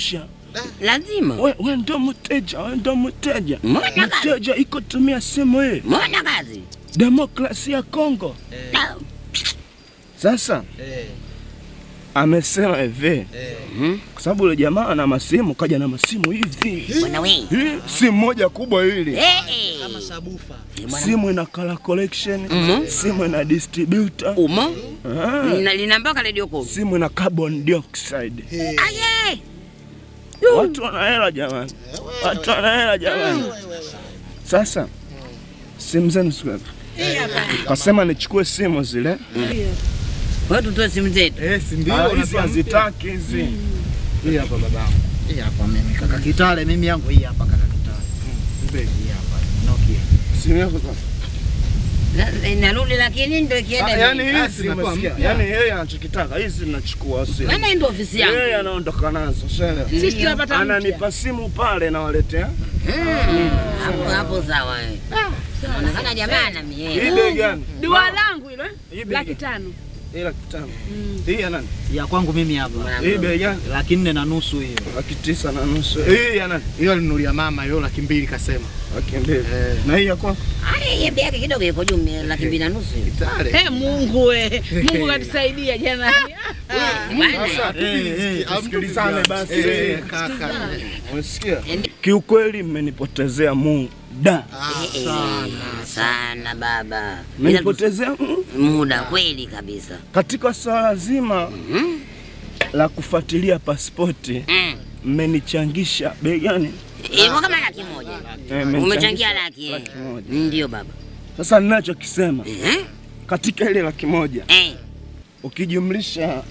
Lazima. We, we ndo mteja, we ndo mteja. Mbona kazi? Mteja iko tumia simu hii. Mbona kazi? Demokrasia ya Kongo. Na- Sasa amesema hivi kwa sababu yule jamaa ana masimu, kaja na masimu hivi Bwana we. Hii, simu moja kubwa hili Eh, eh. Kama sabufa. simu ina color collection Mhm. simu ina distributor Umo? Ah. Lina- Lina mpaka radio call. simu ina carbon dioxide Aye. watu wana hela jamani watu wana hela jamani sasa simu zenu siku kasema nichukue simu zile Wewe tutoe simu zetu. Eh, si Ah, ndio? hizi unatuambia. hazitaki hizi Hii hapa babangu. Hii hapa mimi kaka Kitale mimi yangu hii hapa kaka Kitale. Hii hapa Nokia. simu yako sasa Na- Inarudi lakini ndio ikienda. Ah, yani hivi. hizi umesikia yani yeye anachokitaka hizi nachukua simu Maana hii ndio ofisi yangu. yeye anaondoka nazo shele Sisi tunapata mpya. ananipa simu pale nawaletea Mm, Hapo hapo sawa. eh. Inaonekana jamaa ana hii miela. bei gani Dua langu hilo eh? Hii bei laki gani? tano. hii laki tano hii ya nani Ya kwangu mimi hapa. hii bei gani Laki nne na nusu hiyo. laki tisa na nusu hii ya nani Hiyo alinunulia mama hiyo laki mbili kasema. laki mbili na hii ya kwako Ai, yeye bei yake kidogo iko juu ni laki mbili na nusu. hiyo. Tale. Eh, Mungu we. Mungu katusaidia jana. Bwana. sasa Eh, tusikilizane basi Eh, kaka. unasikia kiukweli mmenipotezea muda Eh, eh, Sana baba. Ila mmenipotezea mu- muda kweli kabisa. katika swala zima la kufuatilia pasipoti Mm. mmenichangisha bei gani Iko kama laki moja. Eh, mmenichangisha Umechangia laki. eh. laki moja Ndio baba. sasa ninachokisema Eh? katika ile laki moja Eh. ukijumlisha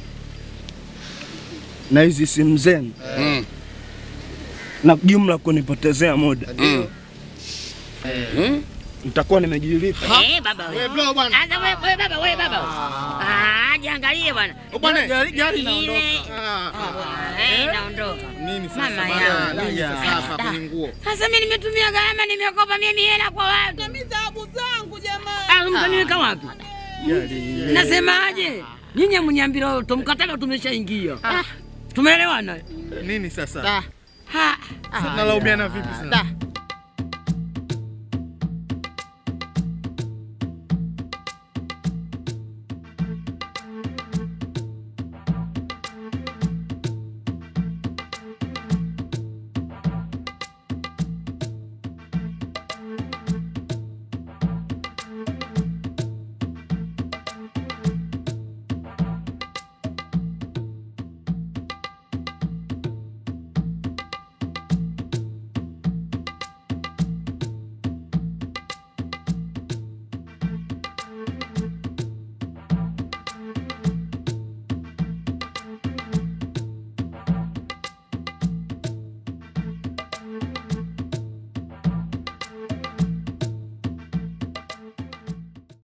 na hizi simu zenu Mm. na jumla kunipotezea muda Mm. Mm. nitakuwa nimejilipa Eh, baba wewe. Wewe bro bwana. Sasa wewe wewe baba wewe baba. Ah, jiangalie bwana. Bwana gari gari Ile- inaondoka. Ah, Eh, naondoka. Nini sasa Mama bwana? yangu. Nini sasa hapa kwenye nguo? Sasa mimi nimetumia gharama, nimekopa mimi hela kwa watu. Mimi dhahabu zangu jamaa. Ah, mtaniweka wapi? Nasemaje? Nyinyi mnyambira tumkataba tumeshaingia. Tumeelewana? Nini sasa? Ha. Sasa tunalaumiana vipi sasa?